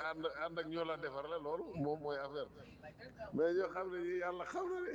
ànd ànd ak ñoo la defar la loolu moom mooy affaire mais ñoo xam ne ñi yàlla xam na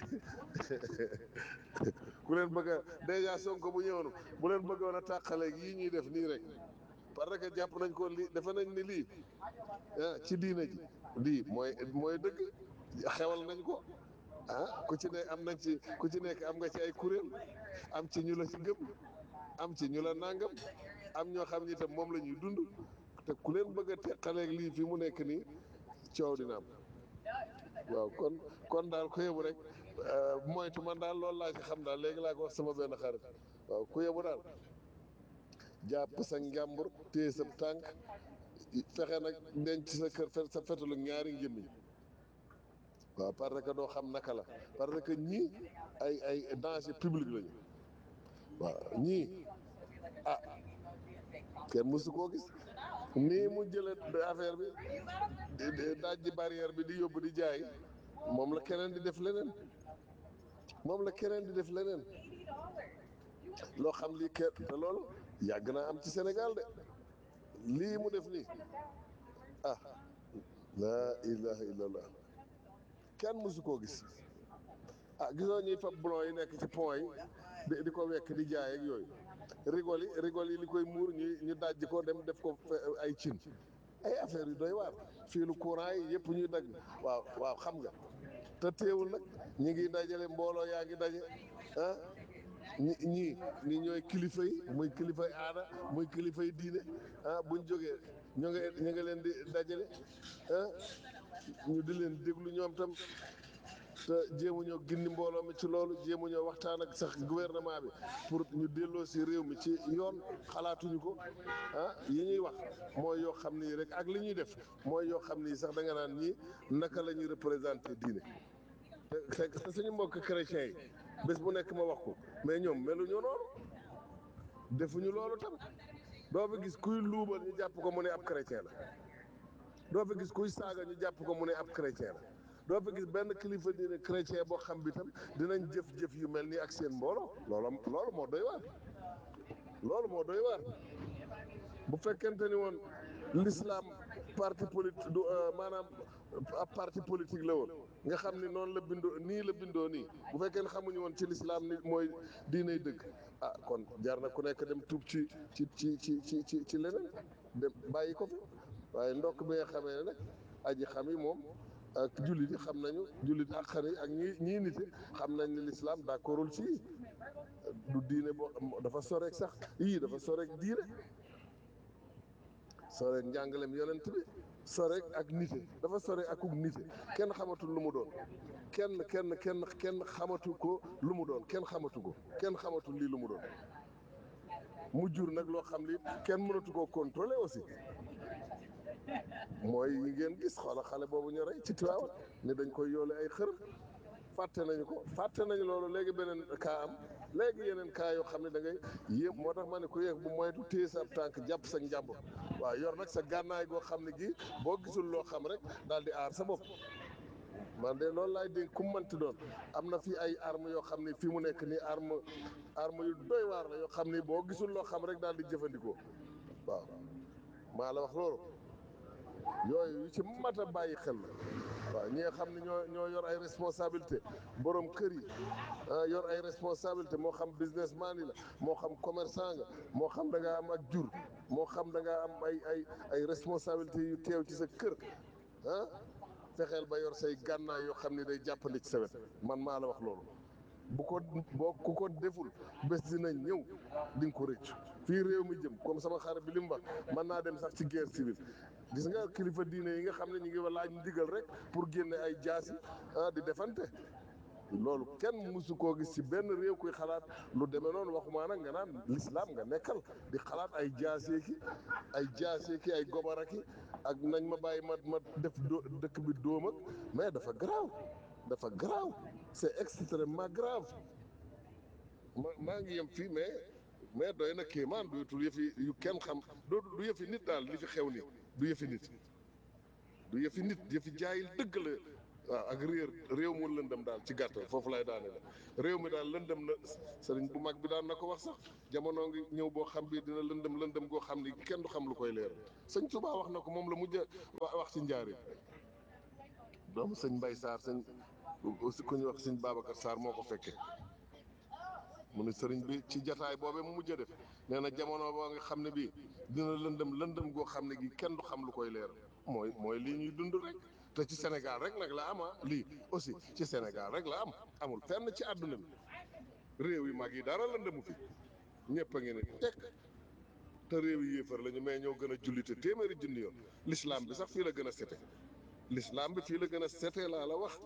ne ku leen bëgg a dèjà Sonko bu ñëwoon bu leen bëggoon a tàqaleeg yii ñuy def nii rek parce que jàpp nañ ko lii defe nañ ni lii ah ci diina ji lii mooy mooy dëgg xewal nañ ko ah ku ci ne am nañ ci ku ci nekk am nga ci ay kuréel am ci ñu la ci gëm am ci ñu la nangam am ñoo xam ni itam moom la ñuy dund te ku leen bëgg a teqaleeg lii fi mu nekk nii coow dina am waaw kon kon daal ku yebu rek moytu man daal loolu laa ci xam daal léegi laa ko wax sama benn xarit waaw ku yebu daal jàpp sa njàmbur téye sa tànk fexe nag denc sa kër fe- sa fetalu ñaari ngémmiñ waaw parce que doo xam naka la parce que ñii ay ay danger public lañu waaw ñii ah kenn mësu koo gis nii mu jële affaire bi di- di dajji barrière bi di yóbbu di jaay moom la keneen di def leneen moom la keneen di def leneen loo xam lii kenn te loolu yàgg naa am ci Sénégal de lii mu def nii ah laa ilaha illallah kenn mësu koo gis ah gisoo ñuy fab blon yi nekk ci pont yi di di ko wekk di jaay ak yooyu rigol yi rigol yi li koy muur ñu ñu dajji ko dem def ko fe- ay cin ay affaire yu doy waar fii lu courant yi yëpp ñuy dagg waaw waaw xam nga te teewul nag ñi ngi dajale mbooloo yaa ngi daje ah ñi ñii ñi ñooy kilifa yi muy kilifa yi aada muy kilifa yi diine ah buñ jógee ñu nga ñu nga leen di dajale ah ñu di leen déglu ñoom tam te jéemuñoo gindi mbooloo mi ci loolu jéemuñoo waxtaan ak sax gouvernement bi pour ñu delloo si réew mi ci yoon xalaatuñu ko ah yi ñuy wax mooy yoo xam ni rek ak li ñuy def mooy yoo xam ni sax da nga naan ñii naka la ñuy représenté diine te te suñu mbokk chrétiens yi bés bu nekk ma wax ko mais ñoom meluñu noonu defuñu loolu tam doo fi gis kuy luubal ñu jàpp ko mu ne ab chrétien la doo fi gis kuy saaga ñu jàpp ko mu ne ab chrétien la doo fi gis benn kilifa diine chrétien boo xam bi tam dinañ jëf-jëf yu mel nii ak seen mbooloo loolu loolu moo doy waar loolu moo doy waar bu fekkente ni woon l'islam parti politique du euh, maanaam ab parti politique la woon nga xam ni noonu la bindoo nii la bindoo nii bu fekkee ne xamuñu woon ci l'islam ni mooy diinay dëgg ah kon jar na ku nekk dem tuub ci ci ci ci ci ci ci leneen dem bàyyi ko fi waaye ndokk bi nga xamee ne nag aji xam yi moom ak jullit yi xam nañu jullit ak xar yi ak ñi ñii nite xam nañ ne l'islam d'accordul ci yii du diine boo dafa soreek sax yii dafa soreek diine soreek njàngalem yonent bi soreek ak nite dafa soreek akuk nite kenn xamatul lu mu doon kenn kenn kenn kenn xamatu ko lu mu doon kenn xamatu ko kenn xamatul lii lu mu doon mu jur nag loo xam li kenn mënatu koo contrôler aussi mooy yi ngeen gis xoola xale boobu ñu rey ci Tiwaawan ne dañ koy yoole ay xër fàtte nañu ko fàtte nañu loolu léegi beneen kaa am léegi yeneen kaa yoo xam ne da ngay yéem moo tax ma ne ku yeeg bu moytu téye sa ab tànk jàpp sa njàmbur waaw yor nag sa gànnaay goo xam ne gi boo gisul loo xam rek daal di aar sa bopp man de loolu laay dégg ku manti doon am na fi ay arme yoo xam ne fii mu nekk nii arme arme yu doy waar la yoo xam ni boo gisul loo xam rek daal di jëfandikoo waaw maa la wax loolu yooyu yu ci mat a bàyyi xel la waaw ñi nga xam ne ñoo ñoo yor ay responsabilité borom kër yi ah yor ay responsabilité moo xam businessman yi la moo xam commerçant nga moo xam da ngaa am ak jur moo xam da ngaa am ay ay ay responsabilité yu teew ci sa kër ah fexeel ba yor say gànnaay yoo xam ne day jàppandi ci sa wet man maa la wax loolu bu ko boo ku ko deful bés dina ñëw di nga ko rëccu fii réew mi jëm comme sama xarit bi li mu wax mën naa dem sax ci guerre civile gis nga kilifa diine yi nga xam ne ñu ngi laaj ndigal rek pour génne ay jaasi ah di defante loolu kenn mësu koo gis ci benn réew kuy xalaat lu demee noonu waxumaa nag nga naan l'islam nga nekkal di xalaat ay jaasee ki ay jaasee ki ay gobara ki ak nañ ma bàyyi ma ma def dó- dëkk bi dóom ak mais dafa garaaw dafa garaaw c'est extrêmement grave ma maa ngi yem fii mais mais doy na kéemaan dootul yëfi yu kenn xam doo du yëfi nit daal li fi xew ni du yëfi nit du yëfi nit yëfi jaayil dëgg la waaw ak réer réew mu lëndëm daal ci gàttal foofu lay daane la réew mi daal lëndëm na sëriñ bu mag bi daan na ko wax sax jamono ngi ñëw boo xam bi dina lëndëm lëndëm goo xam ni kenn du xam lu koy leer sëñ Tuubaa wax na ko moom la mujj a wax ci njaari doomu sëñ Mbay Sarr sëñ aussi ku ñuy wax sëñ Babacar Sarr moo ko fekke mu ne sëriñ bi ci jataay boobee mu mujj a def nee na jamono boo nga xam ne bii dina lëndëm lëndëm goo xam ne gi kenn du xam lu koy leer mooy mooy lii ñuy dund rek te ci Sénégal rek nag la am ah lii aussi ci Sénégal rek la am amul fenn ci àdduna bi réew yi mag yi dara lëndëmu fi ñëpp a ngi ne teg te réew yi yéefar lañu mais ñoo gën a jullite téeméeri junni yoon l'islam bi sax fii la gën a sete l'islam bi fii la gën a sete laa la wax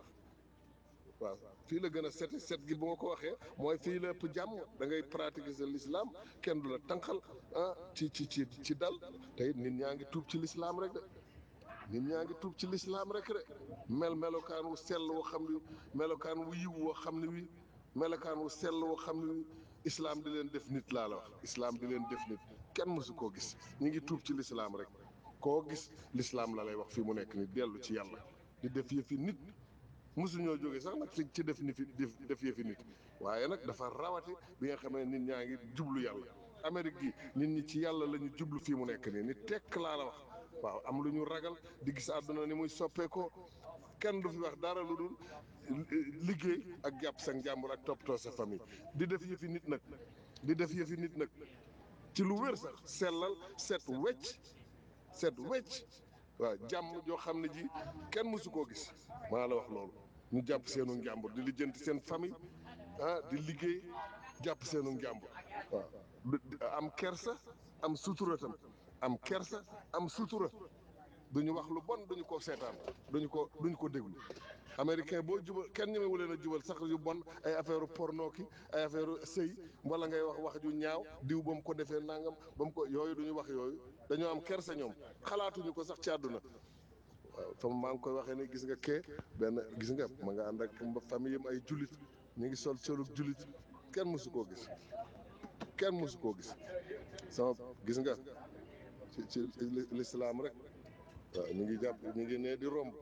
waaw fii la gën a sete set gi bu ma ko waxee mooy fii la ëpp jàmm da ngay pratiquer sa l'islam kenn du la tànqal ah ci ci ci ci dal te it nit ñaa ngi tuub ci l'islam rek de nit ñaa ngi tuub ci l'islam rek de mel melokaan wu sell woo xam ne melokaan wu yiw woo xam ne wi melokaan wu sell woo xam ne wi islam di leen def nit laa la wax islam di leen def nit kenn mësu koo gis ñu ngi tuub ci l'islam rek koo gis l'islam la lay wax fii mu nekk ni dellu ci yàlla di def yëfi nit mosuñoo jóge sax nag ci ci def ni fi def yëfi nit waaye nag dafa rawati bi nga xam ne nit ñaa ngi jublu yàlla Amérique gi nit ñi ci yàlla la ñu jublu fii mu nekk nii ni tekk laa la wax waaw am lu ñu ragal di gis àdduna ni muy soppeekoo kenn du fi wax dara lu dul liggéey ak jàpp sa njàmbur ak toppatoo sa famille di def yëfi nit nag di def yëfi nit nag ci lu wér sax sellal set wecc set wecc waaw jàmm joo xam ne ji kenn mësu koo gis maa la wax loolu ñu jàpp seenu njàmbur di lijjanti seen famille ah di liggéey jàpp seenu njàmbur waaw am kersa am sutura tam am kersa am sutura duñu wax lu bon duñu ko seetaan duñu ko duñu ko déglu américain boo jubal kenn ñemewu leen a jubal sax yu bon ay affaire porno ki ay affaire sëy wala ngay wax wax ju ñaaw diw ba mu ko defee nangam ba mu ko yooyu duñu wax yooyu dañoo am kersa ñoom xalaatuñu ko sax ci àdduna waaw fam maa ngi koy waxee ne gis nga kee benn gis nga ma nga ànd ak famille am ay jullit ñu ngi sol solug jullit kenn mësu koo gis kenn mësu koo gis sama gis nga ci ci l'islam rek waaw ñu ngi jàpp ñu ngi nee di romb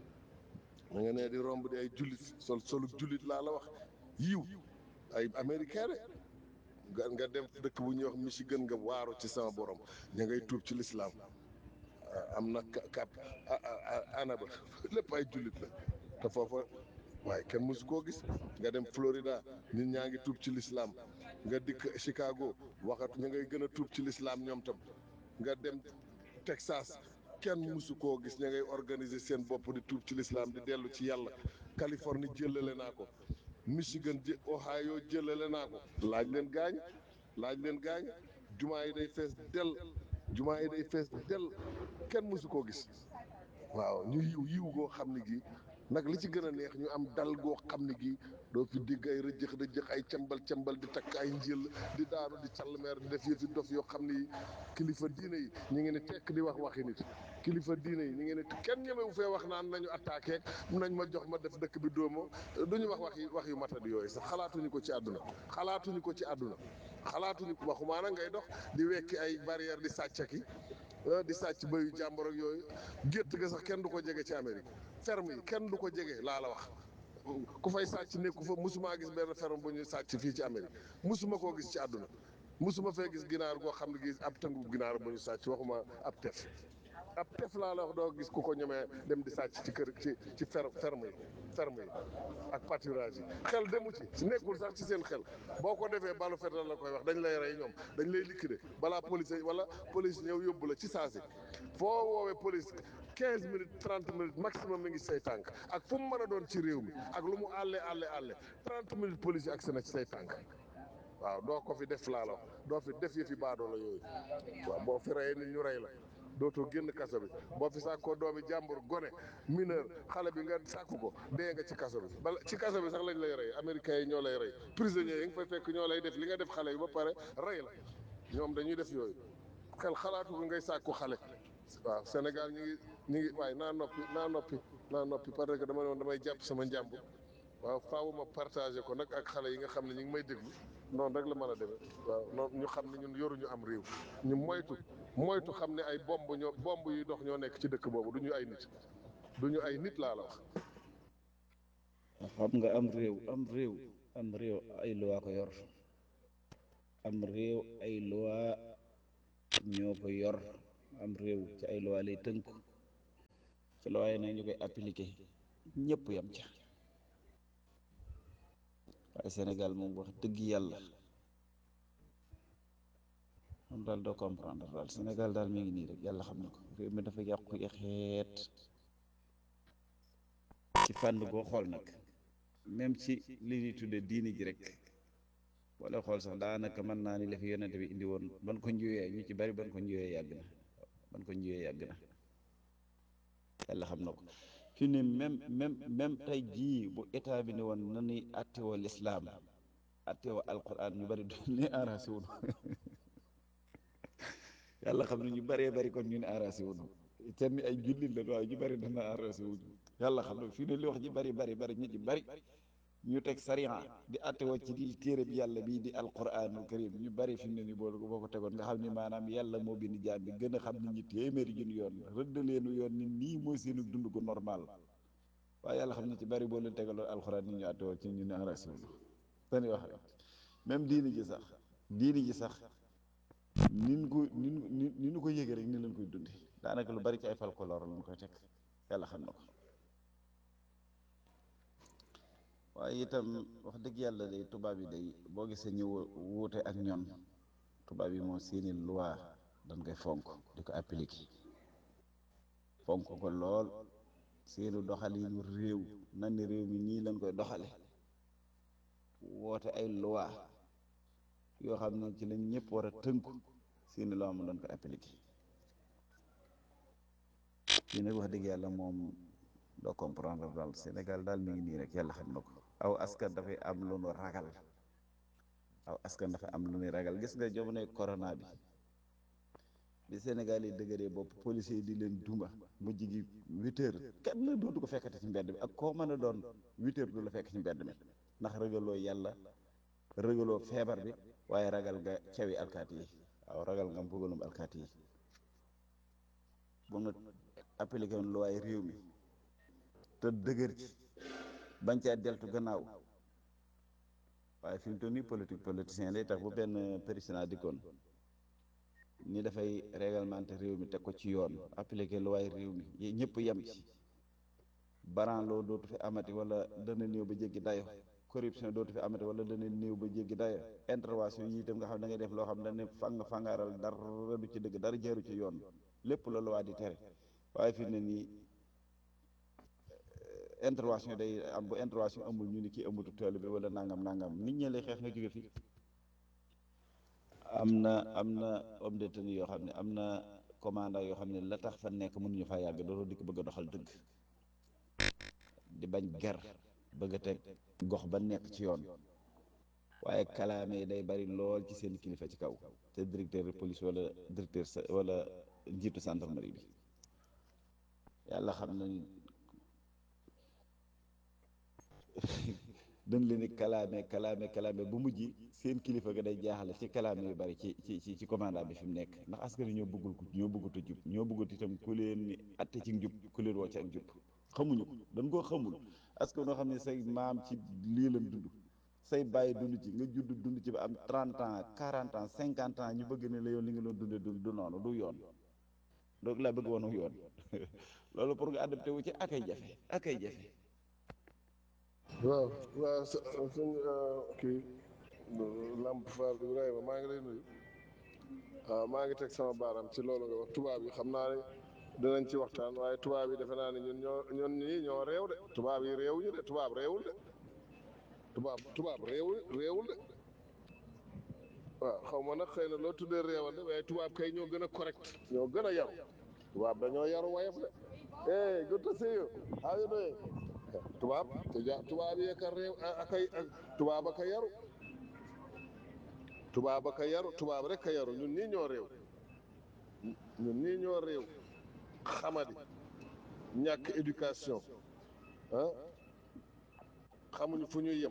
ñu ngi nee di romb di ay jullit sol solug jullit laa la wax yiw ay américain de nga nga dem dëkk bu ñuy wax Michigan nga waaru ci sama borom ña ngay tuub ci l'islam am na cap anaba lépp ay jullit la te foofa waaye kenn mësu koo gis nga dem Florida nit ñaa ngi tuub ci l'islam nga dikk Chicago waxat ñu ngay gën a tuub ci l'islam ñoom tam nga dem Texas kenn mësu koo gis ña ngay organiser seen bopp di tuub ci l'islam di dellu ci yàlla Californie jëlale naa ko Michigan jë Ohio jëlale naa ko laaj leen gaañ laaj leen gaañ jumaa yi day fees dell jumaa yi day fees dell kenn mësu koo gis waaw ñu yiw yiw goo xam ne gi nag li ci gën a neex ñu am dal goo xam ne gi doo fi digg ay rëjëx rëjëx ay cambal cambal di takk ay njël di daanu di callmeer di def yëfi dof yoo xam ne yi kilifa diine yi ñu ngi ne tekk di wax waxi nit kilifa diine yi ñu ngi ne kenn ñemewu fee wax naan nañu attaqué nañ ma jox ma def dëkk bi dóomo duñu wax wax yi wax yu matadi yooyu sax xalaatuñu ko ci àdduna xalaatuñu ko ci àdduna xalaatuñu ko waxumaana ngay dox di wekki ay barrière di sàccaki di sàcc bayu jàmbur ak yooyu gétt ga sax kenn du ko jege ci Amérique ferme yi kenn du ko jege laa la wax ku fay sàcc nekku fa musuma gis benn ferme bu ñuy sàcc fii ci Amérique musuma koo gis ci àdduna musuma fee gis ginaar goo xam ne gis ab tëngu ginaar bu ñu sàcc waxuma ab tef ab tef laa la wax doo gis ku ko ñemee dem di sàcc ci kër ci ci fer ferme yi ferme yi ak pâturage yi xel demu ci nekkul sax ci seen xel boo ko defee balu fetal la koy wax dañ lay rey ñoom dañ lay liquider balaa police wala police ñëw yóbbu la ci saasi foo woowee police quinze minutes trente minutes maximum mi ngi say tànk ak fu mu mën a doon ci réew mi ak lu mu àlle àlle àlle trente minutes police yi agsi na ci say tànk waaw doo ko fi def laa la wax doo fi def yëfi baadoo la yooyu waaw boo fi reyee nit ñu rey la dootoo génn kaso bi boo fi sàkkoo doomi jàmbur gone mineur xale bi nga sàkku ko dee nga ci kaso bi bala ci kaso bi sax lañ lay rey américains yi ñoo lay rey prisonniers yi nga fay fekk ñoo lay def li nga def xale yi ba pare rey la ñoom dañuy def yooyu xel xalaatu ko ngay sàkku xale waaw Sénégal ñu ngi ñu ngi waaye naa noppi naa noppi naa noppi parce que dama ne woon damay jàpp sama njàmbur waaw faaw ma partagé ko nag ak xale yi nga xam ne ñu ngi may déglu noonu rek la mën a demee waaw noonu ñu xam ne ñun yoruñu am réew ñu moytu moytu xam ne ay bomb ñoo bomb yuy dox ñoo nekk ci dëkk boobu du ñu ay nit du ñu ay nit laa la wax xam nga am réew am réew am réew ay loi ko yor am réew ay loi ñoo ko yor am réew ci ay loi lay tënku ci loi yi nag ñu koy appliqué ñëpp yam ca waaye Sénégal moom wax dëgg yàlla moom daal doo comprendre daal Sénégal daal mi ngi nii rek yàlla xam na ko réew mi dafa yàqu xeet ci fànn boo xool nag même ci li ñuy tudde diini ji rek boo lay xool sax daanaka mën naa ni la fi yonente bi indi woon ban ko njuwee ñu ci bari ban ko njuwee yàgg na ban ko njuwee yàgg na yàlla xam na ko fi ne même même même tey jii bu état bi ne woon na ni attewoo lislaam attewoo alquran ñu bari du ni arrangé wunu yàlla xam ne ñu bëree bëri kon ñu ne arrangé wunu te ni ay jullit la waaye ñu bëri dana arrangé wuñu yàlla xam ne fii ne li wax ji bëri bëri bëri ñu ci bëri ñu teg sariya di attewoo ci di téere bi yàlla bii di alquranul karim ñu bëri fi mu ne ni boo boo ko tegoon nga xam ni maanaam yàlla moo bind jaam bi gën a xam nit ñi téeméeri junni yoon rëdd leenu yoon ni nii mooy seenu dund gu normal waaye yàlla xam ne ci bëri boo leen tegaloon alquran ni ñu attewoo ci ñu ne arrangé wuñu dañuy wax rek même diini ji sax diini ji sax nin ko nin ni ni ñu ko yëgee rek ni leen koy dundi daanaka lu bari ci ay folklore lañ koy teg yàlla xam na ko waaye itam wax dëgg yàlla day tubaab yi day boo gisee ñu wuute ak ñoom tubaab yi moom seeni loi dañ koy fonk di ko appliquer fonk ko lool seeni doxalinu réew nan ni réew mi nii lañ koy doxale woote ay loi yoo xam ne ci lañ ñëpp war a tënku seeni loi mu doon ko appliquer fii nag wax dëgg yàlla moom doo comprendre daal Sénégal daal mi ngi nii rek yàlla xam na ko aw askan dafay am lu nu ragal aw askan dafa am lu nu ragal gis nga jamonoy corona bi bi Sénégal yi dëgëree bopp policier yi di leen duma mujj gi huit heures kenn la dootu ko fekkati ci mbedd mi ak koo mën a doon huit heures du la fekk ci mbedd mi ndax ragaloo yàlla ragaloo feebar bi waaye ragal nga cawi alkaati yi waaw ragal nga mbugalum alkaati yi bu nga appliqué woon luwaay réew mi te dëgër ci bañ caa deltu gannaaw waaye fi mu toll nii politique politicien lay tax bu benn président dikkoon ni dafay réglementé réew mi teg ko ci yoon appliqué luwaay réew mi ñëpp yem ci baran loo dootu fi amati wala dana néew ba jéggi dayo corruption dootu fi amati wala dana néew ba jéggi dayo intervention yi itam nga xam da ngay def loo xam ne fang fangaaral dara du ci dëgg dara jaaru ci yoon lépp la luwaa di tere waaye fi ne nii intervention day am bu intervention amul ñu ni kii amutu tool bi wala nangam nangam nit ñi lay xeex nga jóge fi am na am na homme de tenue yoo xam ne am na commandant yoo xam ne la tax fa nekk mënuñu faa yàgg dootoo dikk bëgg a doxal dëgg di bañ ger bëgg a teg gox ba nekk ci yoon waaye kalaame day bari lool ci seen kilifa ci kaw te directeur de police wala directeur wala njiitu gendarmerie bi yàlla xam na ni dañ leen di kalaame kalaame kalaame bu mujj seen kilifa ga day jaaxale ci kalaame yu bari ci ci ci ci commandant bi fi mu nekk ndax askan ñoo bëggul ko ñoo bëggut a jub ñoo bëggut itam ku leen ni atte ci njub ku leen woo ci ak njub xamuñu ko dañ koo xamul askan noo xam ne say maam ci lii lañ dund say bàyyi dund ci nga judd dund ci ba am trente ans quarante ans cinquante ans ñu bëgg ne la yoon li nga doon dundee du du noonu du yoon donc laa bëgg woon yoon loolu pour nga adapté wu ci akay jafe akay jafe waaw waaw suñ kii Lamp Fall Ibrahima maa ngi lay nuyu waaw maa ngi teg sama baaram ci loolu nga wax tubaab yi xam naa ne dinañ ci waxtaan waaye tubaab yi defe naa ne ñun ñoo ñun ñii ñoo réew de tubaab yi réewuñu de tubaab réewul de tubaab tubaab réewul réewul de waaw xaw ma nag xëy na loo tuddee réewal de waaye tubaab kay ñoo gën a correct ñoo gën a yaru tubaab dañoo yaru wayaf de hey good to see you how you doing tubaab te ja tubaab yi ka réew ak ay tubaab ak a yaru tubaab ak a yaru tubaab rek a yaru ñun nii ñoo réew ñun nii ñoo réew xamadi ñàkk éducation ah xamuñu fu ñuy yem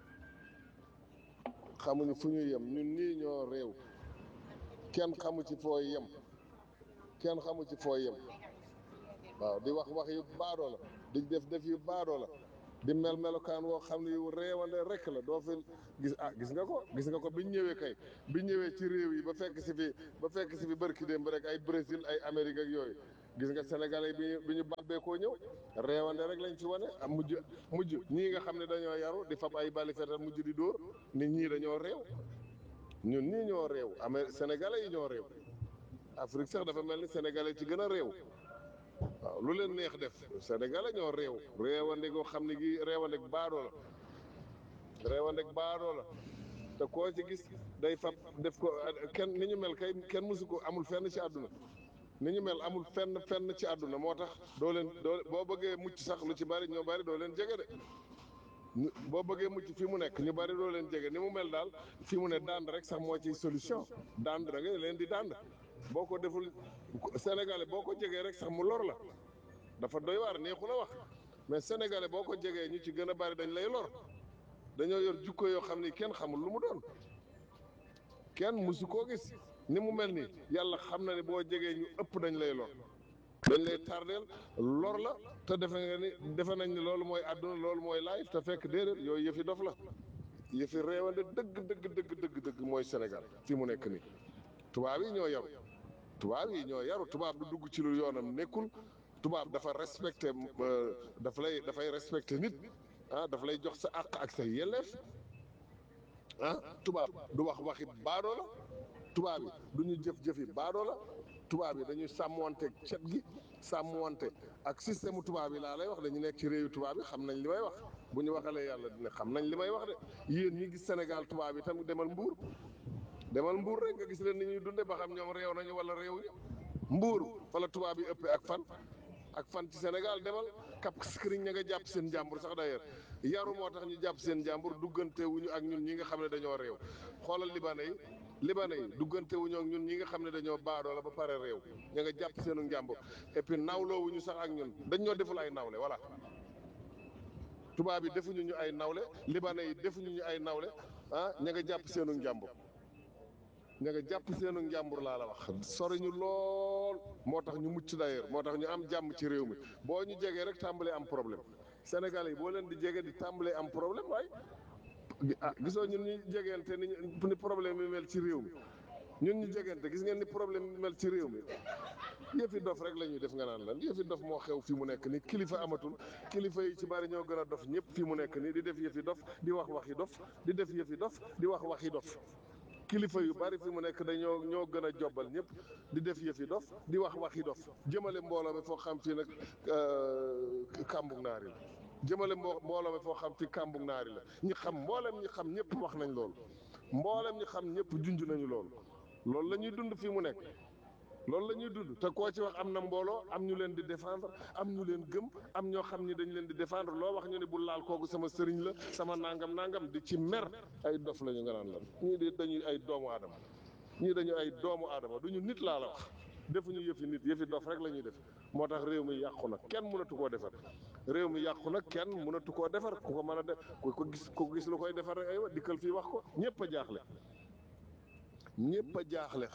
xamuñu fu ñuy yem ñun nii ñoo réew kenn xamu ci foo yem kenn xamu ci foo yem waaw di wax wax yu baadoo la di def def yu baadoo la di mel melokaan woo xam ne yu reewande rek la doo fi gis ah gis nga ko gis nga ko biñ ñëwee kay biñ ñëwee ci réew yi ba fekk si fi ba fekk si fi barki démb rek ay Brésil ay Amérique ak yooyu gis nga sénégalais bi ñu bi ñu bàbbee koo ñëw reewande rek lañ ci wane am mujj mujj ñii nga xam ne dañoo yaru di fab ay bali fetal mujj di dóor nit ñii dañoo réew ñun ñii ñoo réew amee sénégalais yi ñoo réew Afrique sax dafa mel ni sénégalais ci gën a réew waaw lu leen neex def sénégalais ñoo réew réewande goo xam ne gi réewande baadoo la réewande baadoo la te koo ci gis day fab def ko kenn ni ñu mel kay kenn mësu ko amul fenn ci àdduna ni ñu mel amul fenn fenn ci àdduna moo tax doo leen doo boo bëggee mucc sax lu ci bari ñoo bari doo leen jege de ñu- boo bëggee mucc fi mu nekk ñu bari doo leen jege ni mu mel daal fi mu ne dànd rek sax moo ci solution dànd da ngay leen di dànd boo ko deful sénégalais boo ko jegee rek sax mu lor la dafa doy waar neexu la wax mais sénégalais boo ko jegee ñu ci gën a bari dañ lay lor dañoo yor jukko yoo xam ni kenn xamul lu mu doon kenn musu koo gis ni mu mel nii yàlla xam na ne boo jegee ñu ëpp dañ lay lor dañ lay tardeel lor la te defe nga ni defe nañ ni loolu mooy àdduna loolu mooy life te fekk déedéet yooyu yëfi dof la yëfi réewande dëgg dëgg dëgg dëgg dëgg mooy Sénégal fi mu nekk nii tubaab yi ñoo yaru tubaab yi ñoo yaru tubaab du dugg ci lu yoonam nekkul tubaab dafa respecté daf lay dafay respecté nit ah daf lay jox sa àq ak sa yelleef ah tubaab du wax waxi baadoo la tubaab yi du ñu jëf-jëfi baadoo la tubaab yi dañuy sàmmwante cet gi sàmmwante ak système tubaab yi laa lay wax dañu nekk ci réewu tubaab yi xam nañ li may wax bu ñu waxalee yàlla dina xam nañ li may wax de yéen ñi gis Sénégal tubaab yi tam demal mbuur demal mbuur rek nga gis leen ni ñuy dunde ba xam ñoom réew nañu wala réew ñu mbuur fa la tubaab yi ëppee ak fan ak fan ci Sénégal demal kap skiriñ ña nga jàpp seen jàmbur sax d'ailleurs yaru moo tax ñu jàpp seen jàmbur duggante wuñu ak ñun ñi nga xam ne dañoo réew xoolal libanais yi libanais yi duggante wuñu ak ñun ñi nga xam ne dañoo baadoo la ba pare réew ña nga jàpp seenu njàmbur et puis nawloo wuñu sax ak ñun dañ ñoo deful ay nawle voilà tubaab yi defuñu ñu ay nawle libanais yi defuñu ñu ay nawle ah ña nga jàpp seenu njàmbur ña nga jàpp seenu njàmbur laa la wax sori ñu lool moo tax ñu mucc d'ailleurs moo tax ñu am jàmm ci réew mi boo ñu jegee rek tàmbalee am problème Sénégal yi boo leen di jege di tàmbalee am problème waaye ah gisoo ñun ñu jegeente ni ñu- ni problème yi mel ci réew mi ñun ñu jegeente gis ngeen ni problème yi mel ci réew mi yëfi dof rek la ñuy def nga naan lan yëfi dof moo xew fi mu nekk nii kilifa amatul kilifa yi ci bari ñoo gën a dof ñëpp fi mu nekk nii di def yëfi dof di wax waxi dof di def yëfi dof di wax waxi dof kilifa yu bari fi mu nekk dañoo ñoo gën a jobbal ñëpp di def yëfi dof di wax waxi dof jëmale mbooloo mi foo xam fii nag kàmbug naari la jëmale mbo mbooloo mi foo xam fi kàmbug naari la ñi xam mboolem ñi xam ñëpp wax nañ loolu mboolem ñi xam ñëpp junj nañu loolu loolu la ñuy dund fii mu nekk loolu la ñuy dund te koo ci wax am na mbooloo am ñu leen di défendre am ñu leen gëm am ñoo xam ni dañ leen di défendre loo wax ñu ne bu laal kooku sama sëriñ la sama nangam nangam di ci mer ay dof la ñu nga naan lan ñii di dañuy ay doomu aadama ñii dañu ay doomu aadama duñu nit laa la wax defuñu yëfi nit yëfi dof rek la ñuy def moo tax réew mi yàqu na kenn mënatu koo defar réew mi yàqu na kenn mënatu koo defar ku ko mën a def ku ko gis ku gis lu koy defar rek aywa dikkal fii wax ko ñëpp a jaaxle ñëpp a jaaxle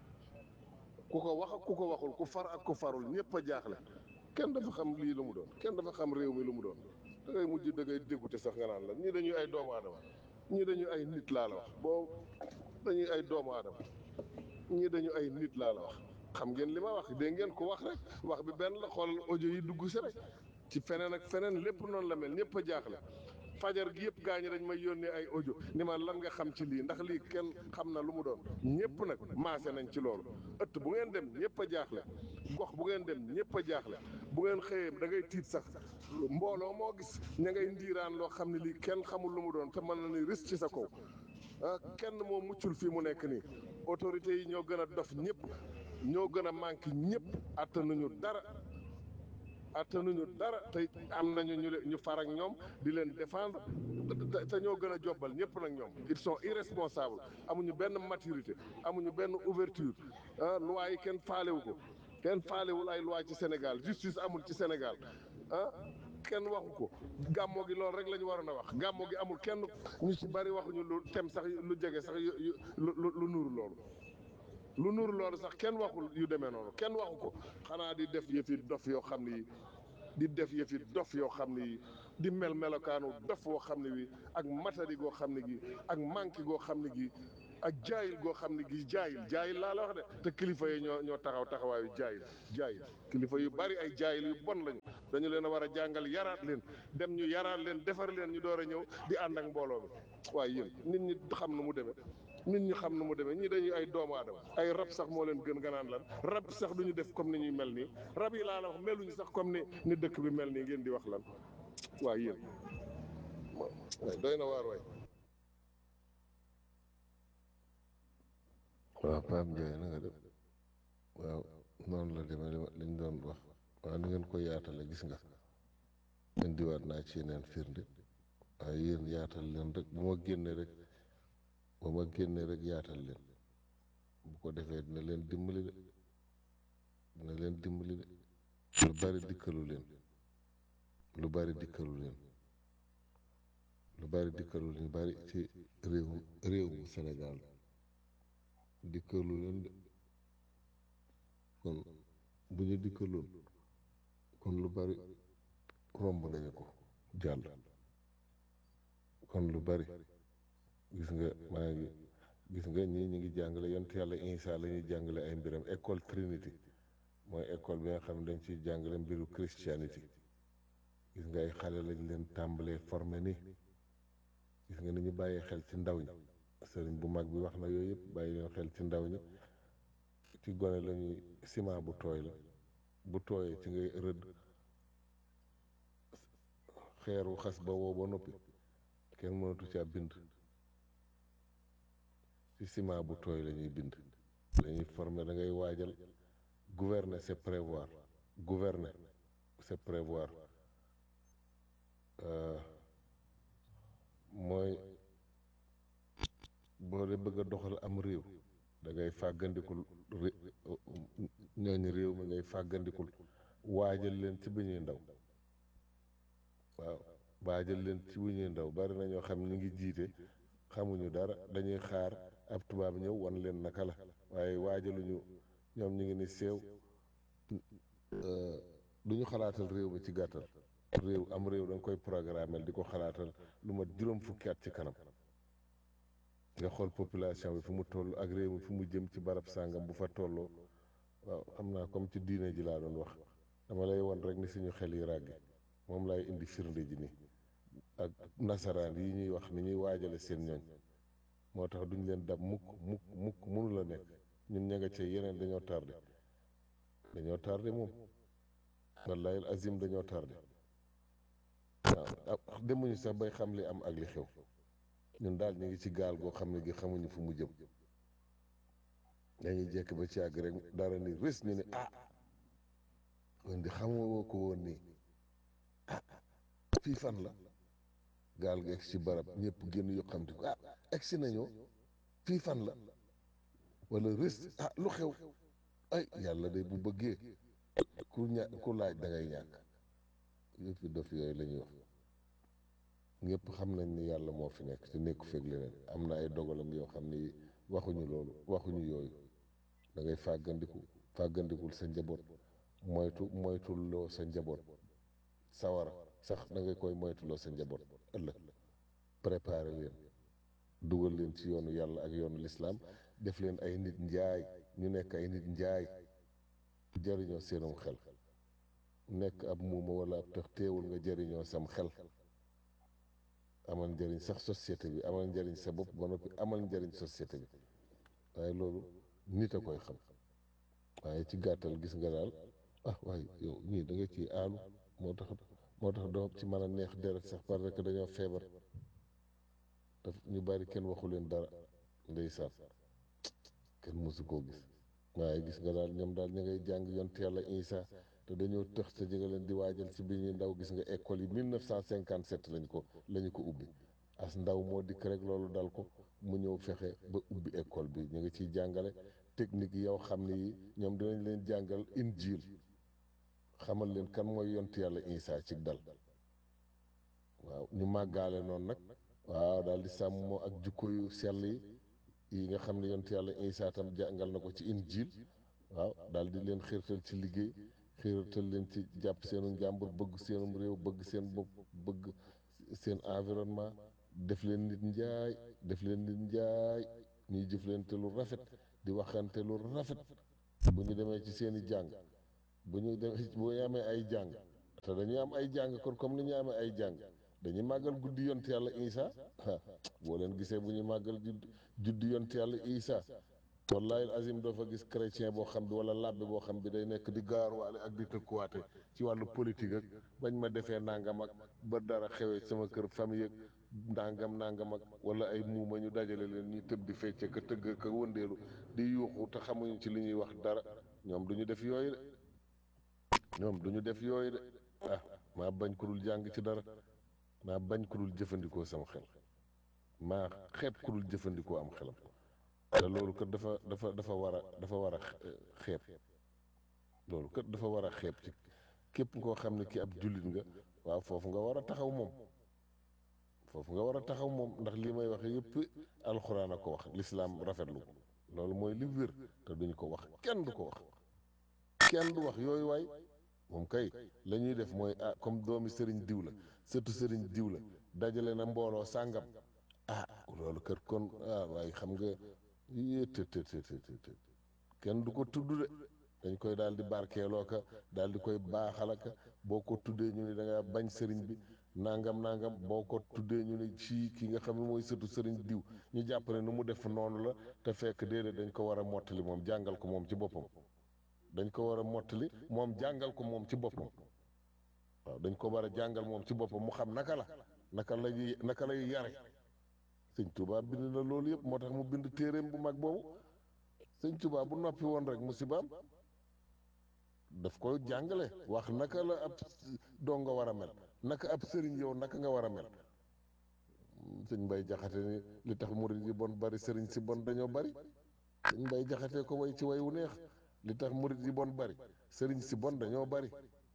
ku ko wax ak ku ko waxul ku far ak ku farul ñëpp a jaaxle kenn dafa xam lii lu mu doon kenn dafa xam réew mi lu mu doon da ngay mujj da ngay dégoûté sax nga naan la ñii dañuy ay doomu aadama ñii dañuy ay nit laa la wax boo dañuy ay doomu aadama ñii dañu ay nit laa la wax xam ngeen li ma wax dégg ngeen ko wax rek wax bi benn la xoolal audio yi dugg si rek ci feneen ak feneen lépp noonu la mel ñëpp a jaaxle fajar gi yëpp gaañi dañ may yónnee ay audio ni ma lan nga xam ci lii ndax lii kenn xam na lu mu doon ñëpp nag maase nañ ci loolu ëtt bu ngeen dem ñëpp a jaaxle gox bu ngeen dem ñëpp a jaaxle bu ngeen xëyee da ngay tiit sax mbooloo moo gis ña ngay ndiiraan loo xam ne lii kenn xamul lu mu doon te mën na ni risque ci sa kaw ah kenn moo muccul fii mu nekk nii autorités yi ñoo gën a dof ñëpp ñoo gën a manqué ñëpp attanuñu dara attanuñu dara te am nañu ñu leen ñu far ak ñoom di leen défendre te- te ñoo gën a jobbal ñëpp nag ñoom ils sont irresponsables amuñu benn maturité amuñu benn ouverture ah loi yi kenn faalewu ko kenn faalewul ay loi ci Sénégal justice amul ci Sénégal ah kenn waxu ko gàmmo gi loolu rek la ñu waroon a wax gàmmo gi amul kenn ñu ci bari waxuñu lu tem sax lu jege sax yu yu lu lu lu nuuru loolu lu nuuru loolu sax kenn waxul yu demee noonu kenn waxu ko xanaa di def yëfi dof yoo xam ni di def yëfi dof yoo xam ne yi di mel melokaanu dof woo xam ne wi ak matadi goo xam ne gi ak manqué goo xam ne gi ak jaayil goo xam ne gi jaayil jaayil laa la wax de te kilifa yi ñoo ñoo taxaw taxawaayu jaayil jaayil kilifa yu bari ay jaayil yu bon lañu dañu leen a war a jàngal yaraat leen dem ñu yaraat leen defar leen ñu door a ñëw di ànd ak mbooloo mi waaye yéen nit ñi xam nu mu demee nit ñi xam nu mu demee ñii dañuy ay doomu aadama ay rab sax moo leen gën ganaan lan rab sax duñu def comme ni ñuy mel nii rab yi laa la wax meluñu sax comme ni ni dëkk bi mel nii ngeen di wax lan waaye yéen waay doy na waar waay waaw Pape Ndiaye na nga def waaw noonu la demee li ñu doon wax waaw ni ngeen ko yaatale gis nga indiwaat naa ci yeneen firnde waaye yéen yaatal leen rek bu ma génnee rek bu ma génnee rek yaatal leen bu ko defee dina leen dimbali de dina leen dimbali de lu bari dikkalu leen lu bari dikkalu leen lu bari dikkalu leen bari ci réew réew mu Sénégal dikkalu leen de kon bu ñu dikkaloon kon lu bari romb nañu ko jàll kon lu bari gis nga maa ngi gis nga ñii ñu ngi jàngale yonent yàlla Isa la ñuy jàngale ay mbiram école Trinity mooy école bi nga xam ne dañ ciy jàngale mbiru Christianity gis nga ay xale lañ leen tàmbalee formé ni gis nga ni ñu bàyyee xel ci ndaw ñi sëriñ bu mag bi wax na yooyu yëpp bàyyi leen xel ci ndaw ñi ci gone la ñuy ciment bu tooy la bu tooyee ci ngay rëdd xeeru xas ba woo ba noppi kenn mënatu caa bind ci ciment bu tooy la ñuy bind lañuy former da ngay waajal gouverner c'est prévoir gouverner c'est prévoir mooy boo dee bëgg a doxal am réew da ngay fàggandikul ñooñu réew mi ngay fàggandikul waajal leen ci bi ñuy ndaw waaw waajal leen ci bu ñuy ndaw bari na ñoo xam ñu ngi jiite xamuñu dara dañuy xaar ab tubaab ñëw wan leen naka la waaye waajaluñu ñoom ñu ngi ni seew du ñu xalaatal réew mi ci gàttal réew am réew da nga koy programmel di ko xalaatal lu mat juróom fukki at ci kanam nga xool population bi fu mu toll ak réew mi fu mu jëm ci barab sàngam bu fa tolloo waaw xam naa comme ci diine ji laa doon wax dama lay won rek ni suñu xel yi ràgge moom lay indi firnde ji ni ak nasaraan yi ñuy wax ni ñuy waajale seen ñooñ moo tax duñ leen dab mukk mukk mukk mënu la nekk ñun ña nga ca yeneen dañoo tardé dañoo tardé moom wallahi azim dañoo tardé waaw demuñu sax bay xam li am ak li xew ñun daal ñu ngi ci gaal goo xam ne gi xamuñu fu mu jëm dañuy jekk ba ci àgg rek dara ni rés ñu ne ah kon di xamoo ko woon nii ah fii fan la gaal gi egg ci barab ñëpp génn yu xam te ko ah egg si nañoo fii fan la wala rés ah lu xew ay yàlla de bu bëggee ku ña ku laaj da ngay ñàkk yëpp dof yooyu la ñuy wax ñëpp xam nañ ni yàlla moo fi nekk te nekku fekk leneen am na ay dogalam yoo xam ni waxuñu loolu waxuñu yooyu da ngay fàggandiku fàggandikul sa njaboot moytu moytuloo sa njaboot sawara sax da nga koy moytuloo sa njaboot ëllëg préparer leen dugal leen ci yoonu yàlla ak yoonu lislaam def leen ay nit njaay ñu nekk ay nit njaay jariñoo seenum xel nekk ab muuma wala ab tax teewul nga jariñoo sam xel amal njëriñ sax société bi amal njëriñ sa bopp ba noppi amal njëriñ société bi waaye loolu nit a koy xam waaye ci gàttal gis nga daal ah waaye yow ñii da nga ciy aalu moo tax moo tax doo ci mën a neex deret sax parce que dañoo feebar daf ñu bari kenn waxu leen dara ndeysaan kenn mësu koo gis waaye gis nga daal ñoom daal ñu ngay jàng yont yàlla Isa te dañoo tëx te jëga leen di waajal ci bi ñuy ndaw gis nga école yi 1957 lañ ko lañu ko ubbi as ndaw moo dikk rek loolu dal ko mu ñëw fexe ba ubbi école bi ñu ngi ciy jàngale technique yi yow xam ne yi ñoom dinañ leen jàngal injil xamal leen kan mooy yont yàlla Isa ci dal waaw ñu màggaale noonu nag waaw daal di sàmmoo ak jukko yu sell yi yi nga xam ne yont yàlla Isa tam jàngal na ko ci injil waaw daal di leen xiirtal ci liggéey xiiratal leen ci jàpp seenu njàmbur bëgg seenum réew bëgg seen bopp bëgg seen environnement def leen nit njaay def leen nit njaay ñuy jëflante lu rafet di waxante lu rafet bu ñu demee ci seen i jàng bu ñu demee bu ñu amee ay jàng te dañuy am ay jàng kon comme ni ñu amee ay jàng dañuy màggal guddi yont yàlla Isa boo leen gisee bu ñu màggal judd juddi yont yàlla Isa wallahi azim doo fa gis chrétien boo xam bi wala labbe boo xam bi day nekk di gaaruwaale ak di tëkkuwaate ci wàllu politique ak bañ ma defee nangam ak ba dara xewee sama kër famille ak nangam nangam ak wala ay muuma ñu dajale leen ñu tëb di fecce ka tëgg ka wëndeelu di yuuxu te xamuñu ci li ñuy wax dara ñoom duñu def yooyu de ñoom duñu def yooyu de ah maa bañ ku dul jàng ci dara maa bañ ku dul jëfandikoo sama xel maa xeeb ku dul jëfandikoo am xelam te loolu kat dafa dafa dafa war a dafa war a xeeb loolu kat dafa war a xeeb ci képp koo xam ne ki ab jullit nga waaw foofu nga war a taxaw moom foofu nga war a taxaw moom ndax lii may waxe yëpp alxuraan a ko wax lislaam rafetlu ko loolu mooy li wér te duñ ko wax kenn du ko wax kenn du wax yooyu waay moom kay la ñuy def mooy ah comme doomi sëriñ diw la sëtu sëriñ diw la dajale na mbooloo sàngam ah loolu kër kon ah waaye xam nga yéete te te te kenn du ko tudd de dañ koy daal di barkeeloo ka daal di koy baaxala ka boo ko tuddee ñu ne da nga bañ sëriñ bi nangam nangam boo ko tuddee ñu ne ci ki nga xam ne mooy sëtu sëriñ diw ñu jàpp ne nu mu def noonu la te fekk déedéet dañ ko war a mottali moom jàngal ko moom ci boppam dañ ko war a mottali moom jàngal ko moom ci boppam waaw dañ ko war a jàngal moom ci boppam mu xam naka la naka lay naka lay yare sëñ Touba bind na loolu yëpp moo tax mu bind téeréem bu mag boobu sëñ Touba bu noppi woon rek musibaam daf koy jàngale wax naka la ab dongo war a mel naka ab sëriñ yow naka nga war a mel sëñ Mbay Jaxate ni li tax murid yi bon bari sëriñ si bon dañoo bari sëñ Mbay Jaxate ko way ci way wu neex li tax murid yi bon bari sëriñ si bon dañoo bari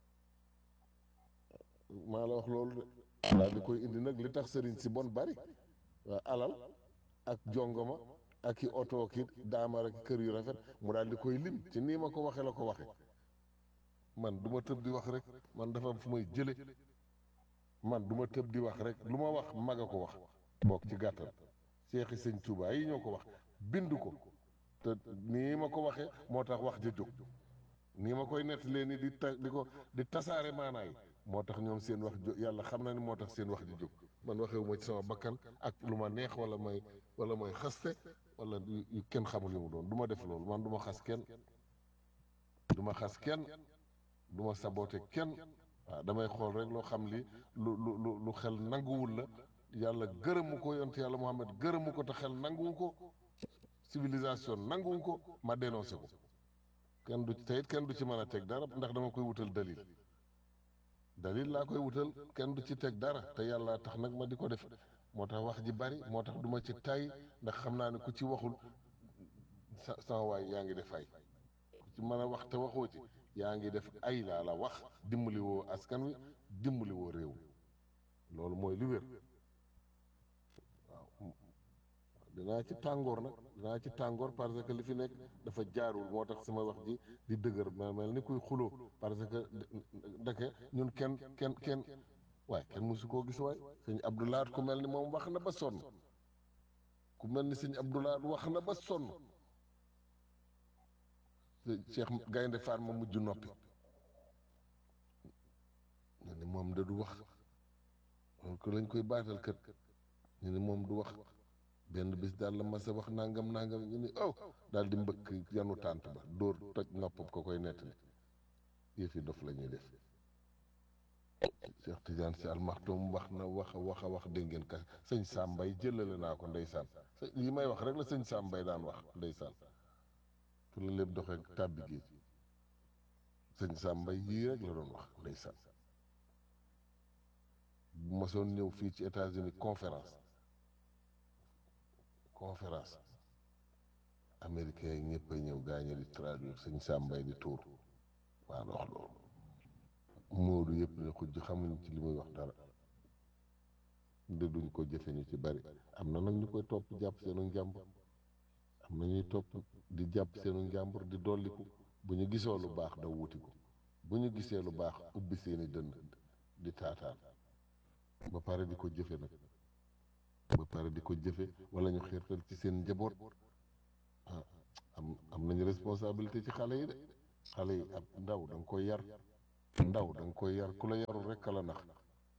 maa la wax loolu de daal di koy indi nag li tax sëriñ si bon bari waa alal ak jongoma ak i oto ki daamar ak kër yu rafet mu daal di koy lim ci nii ma ko waxe la ko waxe man du ma tëb di wax rek man dafa am fu may jële man du ma tëb di wax rek lu ma wax mag a ko wax bokk ci gàttal seexi sëñ Tuubaa yi ñoo ko wax bind ko te nii ma ko waxe moo tax wax ja jóg nii ma koy nettalee ni di ta di ko di tasaare maanaay moo tax ñoom seen wax jóg yàlla xam na ni moo tax seen wax ji jóg man waxewu ma ci sama bakkan ak lu ma neex wala may wala may xaste wala yu kenn xamul li mu doon du ma def loolu man du ma xas kenn du ma xas kenn du ma saboote kenn waaw damay xool rek loo xam li lu lu lu lu xel nanguwul la yàlla gërëmu ko yonte yàlla Muhammad gërëmu ko te xel nanguwu ko civilisation nanguwu ko ma dénoncé ko kenn du te it kenn du ci mën a teg dara ndax dama koy wutal dalil dalil laa koy wutal kenn du ci teg dara te yàlla tax nag ma di ko def moo tax wax ji bari moo tax du ma ci tay ndax xam naa ne ku ci waxul sa sama waay yaa ngi def ay ku ci mën a wax te waxoo ci yaa ngi def ay laa la wax dimbali woo askan wi dimbali woo réew loolu mooy li wér waaw dinaa ci tàngoor nag dinaa ci tàngoor parce que li fi nekk dafa jaarul moo tax sama wax ji di dëgër ma mel ni kuy xuloo parce que dake ñun kenn kenn kenn waaye kenn mosu koo gis waay sëñ Abdoulaat ku mel ni moom wax na ba sonn ku mel ni sëñ Abdoulaat wax na ba sonn Cheikh Gaynde Fatma mujj noppi ñu ne moom da du wax donc lañ koy baatal kët ñu ne moom du wax benn bis daal la mas a wax nangam nangam ñu ni oh daal di mbëkk yanu tànt ba dóor toj noppam ko koy nettali yëfi dof la ñuy def Cheikh Tidiane si almaxtum wax na wax a wax a wax dégg ngeen ka sëñ Sambay jëlale naa ko ndeysaan lii may wax rek la sëñ Sambay daan wax ndeysaan fu la lépp doxee tàbbi géej sëñ Sambay yii rek la doon wax ndeysaan bu ma soon ñëw fii ci États-Unis conférence conférence américain yi ñëpp a ñëw gaañe di traduire sëñ Sambay di tuur waa la wax loolu Moodu yëpp ne xujj xamuñ ci li muy wax dara de duñ ko jëfe ñu ci bari am na nag ñu koy topp jàpp seenu njàmbur am na ñuy topp di jàpp seenu njàmbur di dolliku bu ñu gisoo lu baax daw wuti ko bu ñu gisee lu baax ubbi seeni dënn di taataan ba pare di ko jëfe nag ba pare di ko jëfe wala ñu xiirtal ci seen njaboot ah am am nañu responsabilité ci xale yi de xale yi ab ndaw da nga koy yar ndaw da nga koy yar ku la yarul rekk la nax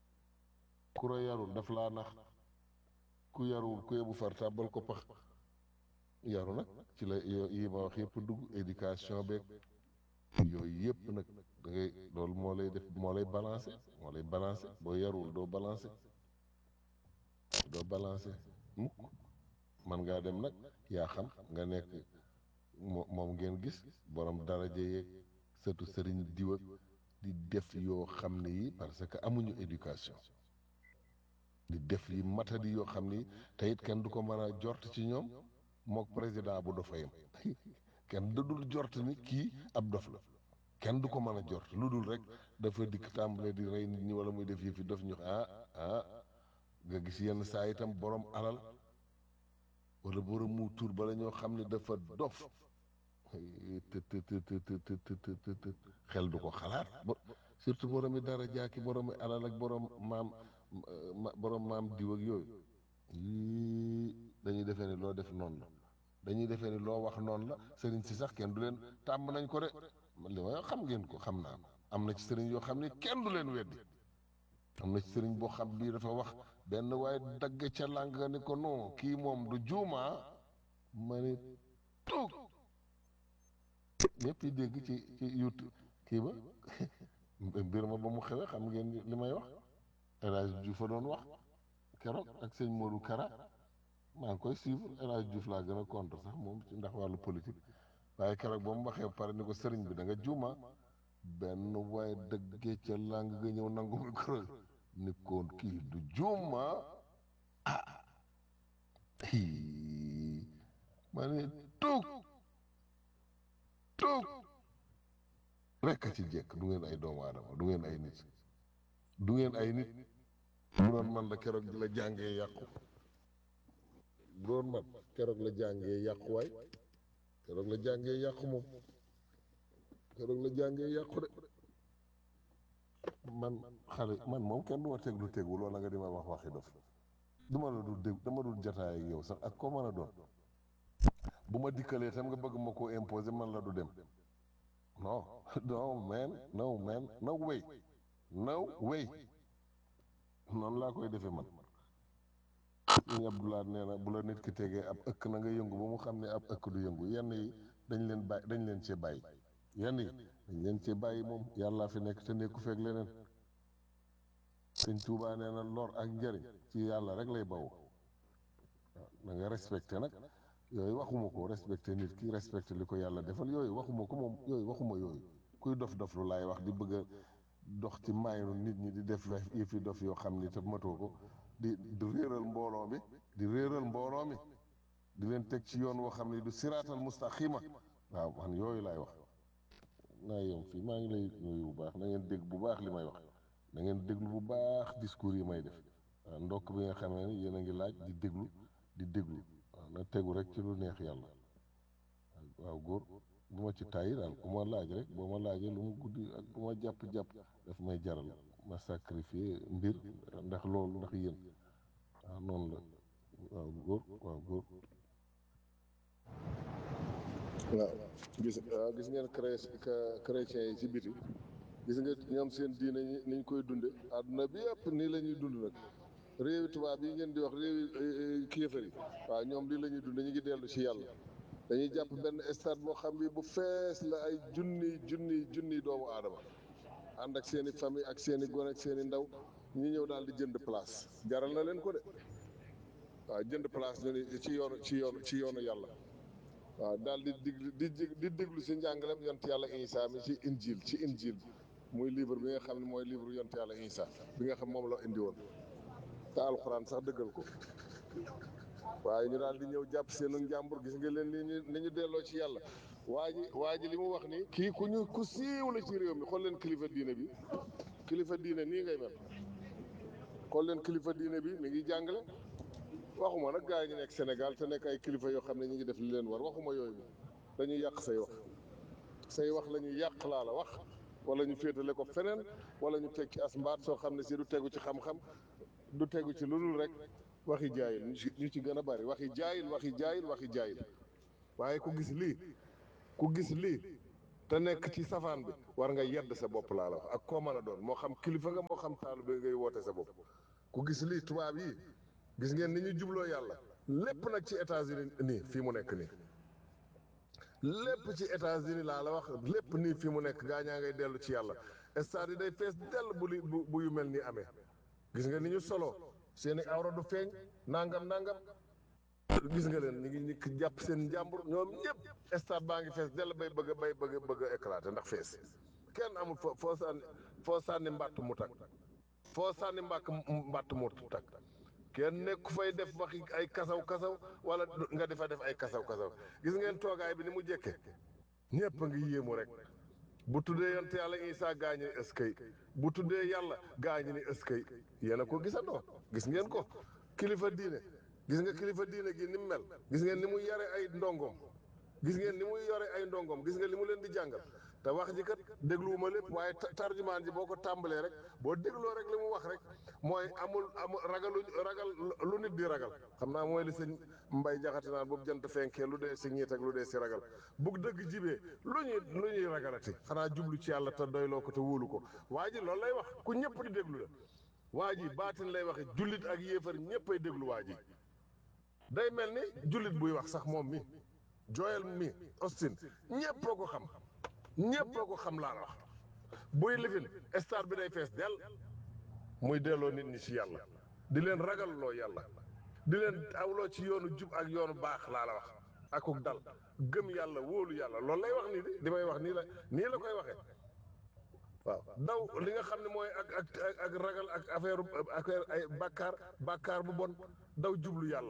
ku la yarul daf laa nax ku yarul ku yebu far tàbbal ko pax yaru nag ci la yo- yi ma wax yëpp dugg éducation beeg yooyu yëpp nag da ngay loolu moo lay def moo lay balancé moo lay balancé boo yarul doo balancé doo balancé mukk man ngaa dem nag yaa xam nga nekk mo moom ngeen gis borom daraja yeeg sëtu sëriñ diw ak di def yoo xam ne yi parce que amuñu éducation di def yi matadi yoo xam ni te it kenn du ko mën a jort ci ñoom mook président bu dofayam kenn da dul jort ni kii ab dof la kenn du ko mën a jort lu dul rek dafa dikk tàmbale di rey nit ñi wala muy def yëfi dof ñu ah ah nga gis yenn saa itam borom alal wala borom mu tur bala ñoo xam ne dafa dof të të të të të të të të të xel du ko xalaat bo- surtout borom yi dara jaaki borom yi alal ak borom maam ma borom maam diw ak yooyu yii dañuy defee ni loo def noonu la dañuy defee ni loo wax noonu la sëriñ si sax kenn du leen tàmm nañ ko de man li ma xam ngeen ko xam naa ko am na ci sëriñ yoo xam ne kenn du leen weddi am na ci sëriñ boo xam bii dafa wax benn waaye dagg ca làng nga ni ko non kii moom du juuma ma ni tuug ñëpp yi dégg ci ci youtube kii ba mbir ma ba mu xewee xam ngeen li may wax El Hadj Diouf a doon wax keroog ak sëñ Modou Kara maa ngi koy suivre El Hadj Diouf laa gën a contre sax moom ci ndax wàllu politique waaye keroog ba mu waxee ba pare ni ko sëriñ bi da nga juuma benn waaye dëggee ca làng nga ñëw nangu micro ni ko kii du juuma ah hii ma ne tuug tuug rekk a ci jekk du ngeen ay doomu aadama du ngeen ay nit du ngeen ay nit bu doon man la keroog la jàngee yàqu bu doon man keroog la jàngee yàqu waay keroog la jàngee yàqu moom keroog la jàngee yàqu de man xale man moom kenn du ma teg lu tegul wala nga di ma wax waxi dof duma la dul dégg dama dul jataay ak yow sax ak koo mën a doon bu ma dikkalee tam nga bëgg ma koo imposer man la du dem non no man no man no way no way noonu laa koy defee man ñu Abdoulaye nee na bu la nit ki tegee ab ëkk na nga yëngu ba mu xam ne ab ëkk du yëngu yenn yi dañ leen bàyyi dañ leen cee bàyyi yenn yi dañ leen cee bàyyi moom yàllaa fi nekk te nekku feeg leneen sëñ Tuubaa nee na lor ak njëriñ ci yàlla rek lay bawu waaw da nga respecté nag yooyu waxuma ko respecté nit ki respecté li ko yàlla defal yooyu waxuma ko moom yooyu waxuma yooyu kuy dof dof lu laay wax di bëgg a dox ci maayinu nit ñi di def yëfi dof yoo xam ni te matoo ko di di réeral mbooloo mi di réeral mbooloo mi di leen teg ci yoon woo xam ne du siraatal mustaqima waaw man yooyu laay wax naa yem fii maa ngi lay nuyu bu baax na ngeen dégg bu baax li may wax na ngeen déglu bu baax discours yi may def waaw ndokk bi nga xamee ni yéen a ngi laaj di déglu di déglu waaw na tegu rek ci lu neex yàlla waaw góor bu ma ci tàyyi daal ku ma laaj rek boo ma laajee lu mu guddi ak bu ma jàpp-jàpp daf may jaral ma sacrifier mbir ndax loolu ndax yéen waaw noonu la waaw góor waaw góor waaw gis waaw gis ngeen cré chrétiens yi ci biti gis nga ñoom seen diine ñi niñ koy dunde àdduna bi yëpp nii la ñuy dund nag réewi tubaab yi ngeen di wax réewi kéefar yi waaw ñoom lii la ñuy dund ñu ngi dellu ci yàlla dañuy jàpp benn stade boo xam bi bu fees la ay junni junni junni doomu aadama ànd ak seen i famille ak seen i gone ak seen i ndaw ñu ñëw daal di jënd place jaral na leen ko de waaw jënd place ñu ni ci yoonu ci yoonu ci yoonu yàlla waaw daal di dig di di déglu si njàngalem yont yàlla Isa mi ci injil ci injil bi muy livre bi nga xam ne mooy livre yont yàlla Isa bi nga xam moom la indi woon te alxuraan sax dëggal ko waaye ñu daal di ñëw jàpp seenu njàmbur gis nga leen ni ñu ni ñu delloo ci yàlla waa ji waa ji li mu wax ni kii ku ñu ku siiw la ci réew mi xool leen kilifa diine bi kilifa diine nii ngay mel xool leen kilifa diine bi mi ngi jàngale waxuma nag gars yi ñu nekk Sénégal te nekk ay kilifa yoo xam ne ñu ngi def li leen war waxuma yooyu dañuy yàq say wax say wax la ñuy yàq laa la wax wala ñu féetale ko feneen wala ñu teg ci as mbaat soo xam ne si du tegu ci xam-xam du tegu ci lu dul rek waxi jaayil ñu ci ñu ci gën a bari waxi jaayil waxi jaayil waxi jaayil waaye ku gis lii ku gis lii te nekk ci safaan bi war nga yedd sa bopp laa la wax ak koo mën a doon moo xam kilifa nga moo xam taalibe ngay woote sa bopp ku gis lii tubaab yi gis ngeen ni ñu jubloo yàlla lépp nag ci États-Unis nii fii mu nekk nii lépp ci États-Unis laa la wax lépp nii fii mu nekk gaa ñaa ngay dellu ci yàlla stade yi day fees dell bu li bu bu yu mel nii amee gis nga ni ñu solo seeni awra du feeñ nangam nangam gis nga leen ñu ngi ñu jàpp seen njàmbur ñoom ñëpp stade baa ngi fees dell bay bëgg a bay bëgg a bëgg a éclater ndax fees kenn amul foo foo sànni foo sànni mbàtt mu tak foo sànni mbàkk mbàtt mu tak kenn nekku fay def waxi ay kasaw kasaw wala nga defa def ay kasaw kasaw gis ngeen toogaay bi ni mu jekke ñëpp a ngi yéemu rek bu tuddee yonte yàlla Isaa gaañi ni ëskay bu tuddee yàlla gaañi ni ëskay yéen a ko gisandoo gis ngeen ko kilifa diine gis nga kilifa diine gi ni mu mel gis ngeen ni mu yare ay ndongom gis ngeen ni muy yore ay ndongom gis nga li mu leen di jàngal te wax ji kat dégluwuma lépp waaye tarjumaan ji boo ko tàmbalee rek boo dégloo rek li mu wax rek mooy amul amul ragalu ragal lu nit di ragal xam naa mooy li sëñ mbay jaxate naan boobu jant fenkee lu dee si ñiit ak lu dee si ragal bug dëgg jibee lu ñuy lu ñuy ragalati xanaa jublu ci yàlla te doyloo ko te wóolu ko waa ji loolu lay wax ku ñëpp di déglu la waa ji baatin lay waxe jullit ak yéefar ñëpp ay déglu waa ji day mel ni jullit buy wax sax moom mi Joel mi Austin ñëpp ko xam ñëpp ko xam laa la wax buy lifin star bi day fees dell muy delloo nit ñi ci yàlla di leen ragalloo yàlla di leen awloo ci yoonu jub ak yoonu baax laa la wax akuk dal gëm yàlla wóolu yàlla loolu lay wax nii di li may wax nii la nii la koy waxee waaw daw li nga xam ne mooy ak ak ak ragal ak affaire affaire ay bàkkaar bàkkaar bu bon daw jublu yàlla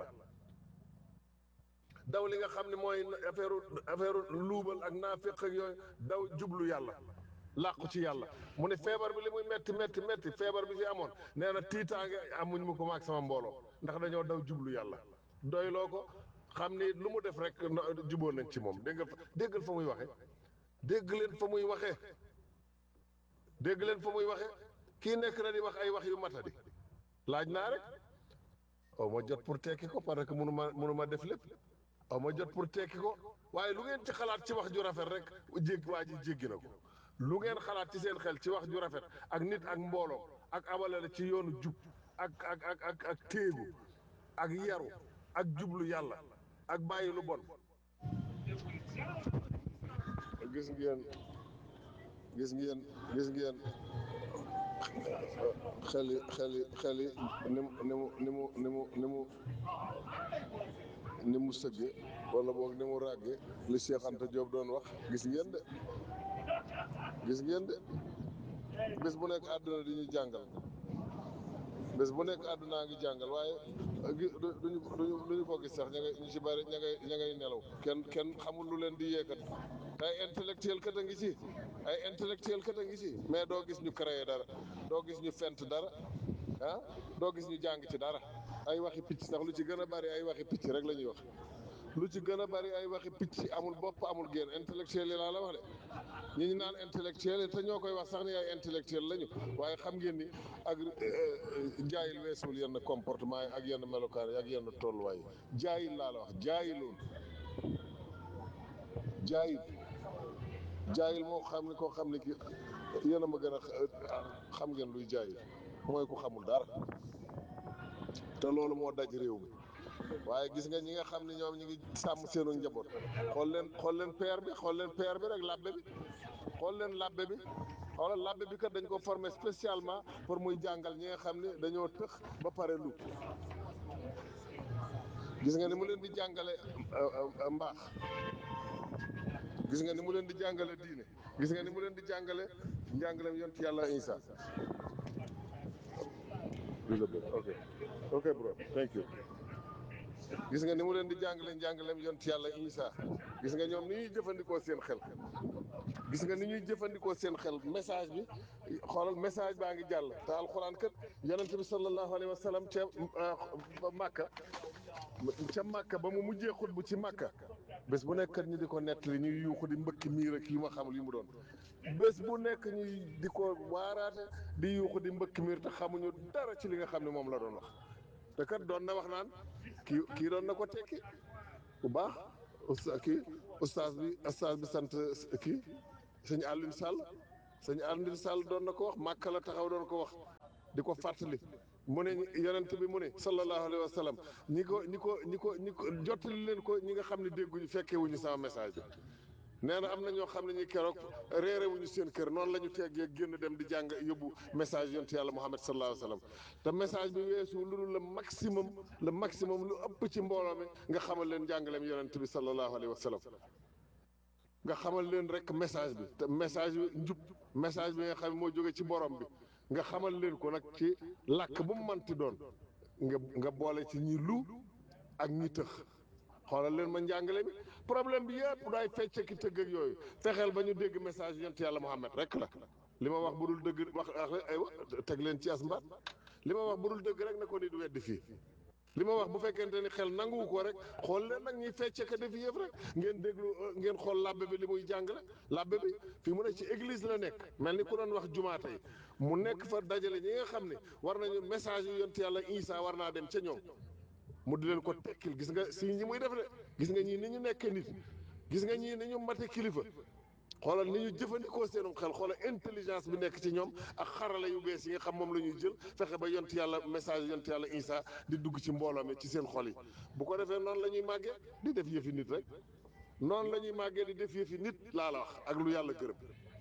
daw li nga xam ne mooy affaire affaire luubal ak naaféq ak yooyu daw jublu yàlla làqu ci yàlla mu ne feebar bi li muy metti metti metti feebar bi fi amoon nee na tiitaange amuñ mu ko maag sama mbooloo ndax dañoo daw jublu yàlla doyloo ko xam ni lu mu def rek juboo nañ ci moom dégg nga déggal fa muy waxe dégg leen fa muy waxee dégg leen fa muy waxee kii nekk na di wax ay wax yu matadi laaj naa rek aw ma jot pour tekki ko parce que mënu ma mënu ma def lépp aw ma jot pour tekki ko waaye lu ngeen ci xalaat ci wax ju rafet rek jégg waa ji jéggi na ko lu ngeen xalaat ci seen xel ci wax ju rafet ak nit ak mbooloo ak abalale ci yoonu jub ak ak ak ak ak téegu ak yaru ak jublu yàlla ak bàyyi lu bon gis ngeen gis ngeen gis ngeen xeli xeli xeli ni mu ni mu ni mu ni mu ni mu ni mu sëgge wala boog ni mu ràgge li Cheikh Anta Diop doon wax gis ngeen de gis ngeen de bés bu nekk àdduna di ñu jàngal bés bu nekk àddunaa ngi jàngal waaye gi duñu duñu duñu ko gis sax ña ngay ñu ci bari ña ngay ña ngay nelaw kenn kenn xamul lu leen di yeekat te ay intellectuel kat a ngi ci ay intellectuel kat a ngi ci mais doo gis ñu créé dara doo gis ñu fent dara ah doo gis ñu jàng ci dara ay waxi picc sax lu ci gën a bari ay waxi picc rek la ñuy wax lu ci gën a bari ay waxi picc amul bopp amul génn intellectuel yi laa la wax de ñi ñu naan intellectuel yi te ñoo koy wax sax ni ay intellectuel lañu waaye xam ngeen ni ak jaayil weesuwul yenn comportement yi ak yenn melokaan yi ak yenn tolluwaay yi jaayil laa la wax jaayiloon jaayil jaayil moo xam ne koo xam ne ki yéen a ma gën a xam ngeen luy jaayil mooy ku xamul dara te loolu moo daj réew mi waaye gis nga ñi nga xam ne ñoom ñi ngi sàmm seenu njaboot xool leen xool leen père bi xool leen père bi rek labbe bi xool leen labbe bi xoolal labbe bi kat dañ ko formé spécialement pour muy jàngal ñi nga xam ne dañoo tëx ba pare lu gis nga ni mu leen di jàngale mbaax gis nga ni mu leen di jàngale diine gis nga ni mu leen di jàngale njàngaleem yont yàlla Isa ok ok bro thank you gis nga ni mu leen di jàngale njàngaleem yont yàlla Isa gis nga ñoom ni ñuy jëfandikoo seen xel gis nga ni ñuy jëfandikoo seen xel message bi xoolal message baa ngi jàll te alxuraan kat yonent bi sallallahu alayhi wa sallam ca Màkka ca Màkka ba mu mujjee xutbu ci Màkka bés bu nekk kat ñi di ko nettali ñuy yuuxu di mbëkki miir ak yi ma xamul yi mu doon bés bu nekk ñuy di ko waaraate di yuuxu di mbëkk miir te xamuñu dara ci li nga xam ne moom la doon wax te kat doon na wax naan kii kii doon na ko tekki bu baax usta kii ustaas bi ustaas bi sant kii sëñ Alioune Sall sëñ Alioune Sall doon na ko wax Màkka la taxaw doon ko wax di ko fàttali mu ne yonent bi mu ne sallallahu alayhi wa sallam ñi ko ñi ko ñi ko ñi ko jottali leen ko ñi nga xam ne dégguñu fekkee wuñu sama message bi nee na am na ñoo xam ne ñi keroog réere wuñu seen kër noonu la ñu teggee génn dem di jàng yóbbu message yonent yàlla Muhammad sallallahu alayhi wa sallam te message bi weesu lu dul le maximum le maximum lu ëpp ci mbooloo mi nga xamal leen jàngaleem yonent bi sallallahu alayhi wa sallam nga xamal leen rek message bi te message bi njub message bi nga xam ne moo jóge ci borom bi nga xamal leen ko nag ci làkk bu mu manti doon nga nga boole ci ñi lu ak ñi tëx xoolal leen ma njàngale mi problème bi yëpp daay fecce ki tëgg ak yooyu fexeel ba ñu dégg message yonent yàlla Muhammad rek la li ma wax bu dul dëgg wax aywa teg leen ci as mbaat li ma wax bu dul dëgg rek na ko nit weddi fii li ma wax bu fekkente ni xel nanguwu ko rek xool leen nag ñuy fecce ka def yëf rek ngeen déglu ngeen xool labbe bi li muy jàngale labbe bi fii mu ne ci église la nekk mel ni ku doon wax jumaa tey mu nekk fa dajale ñi nga xam ne war nañu message yu yonent yàlla Isa war naa dem ca ñoom mu di leen ko tekkil gis nga si ñi muy def de gis nga ñii ni ñu nekkee nit gis nga ñii ni ñu mate kilifa xoolal ni ñu jëfandikoo seenum xel xoolal intelligence bi nekk ci ñoom ak xarala yu bees yi nga xam moom la ñuy jël fexe ba yont yàlla message yont yàlla Isa di dugg ci mbooloo mi ci seen xol yi bu ko defee noonu la ñuy màggee di def yëfi nit rek noonu la ñuy màggee di def yëfi nit laa la wax ak lu yàlla gërëm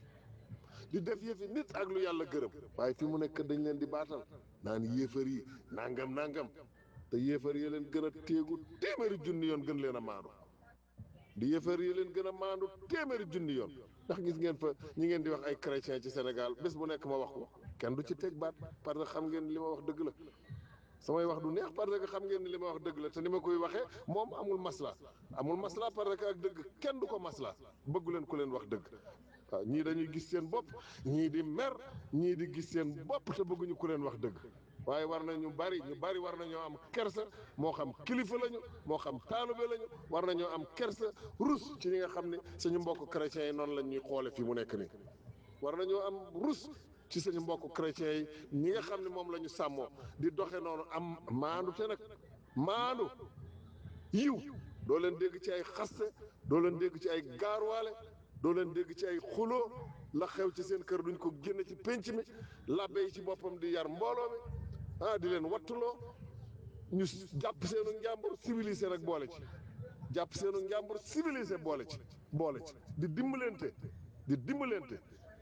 di def yëfi nit ak lu yàlla gërëm waaye fi mu nekk dañ leen di baatal naan yéefar yi nangam nangam te yéefar yi leen gën a téegu téeméeri junni yoon gën leen a maandu di yéefar yi leen gën a maandu téeméeri junni yoon ndax gis ngeen fa ñi ngeen di wax ay chrétien ci Sénégal bés bu nekk ma wax ko kenn du ci teg baat parce que xam ngeen li ma wax dëgg la samay wax du neex parce que xam ngeen ni li ma wax dëgg la te ni ma koy waxee moom amul masla amul masla parce que ak dëgg kenn du ko masla bëggu leen ku leen wax dëgg waaw ñii dañuy gis seen bopp ñii di mer ñii di gis seen bopp te bëgguñu ku leen wax dëgg waaye war na ñu bari ñu bari war nañoo am kersa moo xam kilifa lañu moo xam taalube lañu war nañoo am kersa rus ci ñi nga xam ne suñu mbokk chrétiens yi noonu la ñuy xoole fii mu nekk nii war nañoo am rus ci suñu mbokk chrétiens yi ñi nga xam ne moom la ñu sàmmoo di doxe noonu am maandu te nag maandu yiw doo leen dégg ci ay xaste doo leen dégg ci ay gaarwaale doo leen dégg ci ay xuloo la xew ci seen kër duñ ko génne ci pénc mi labbe yi ci boppam di yar mbooloo mi ah di leen wattuloo ñu jàpp seenu njàmbur civilisé rek boole ci jàpp seenu njàmbur civilisé boole ci boole ci di dimbalante di dimbalante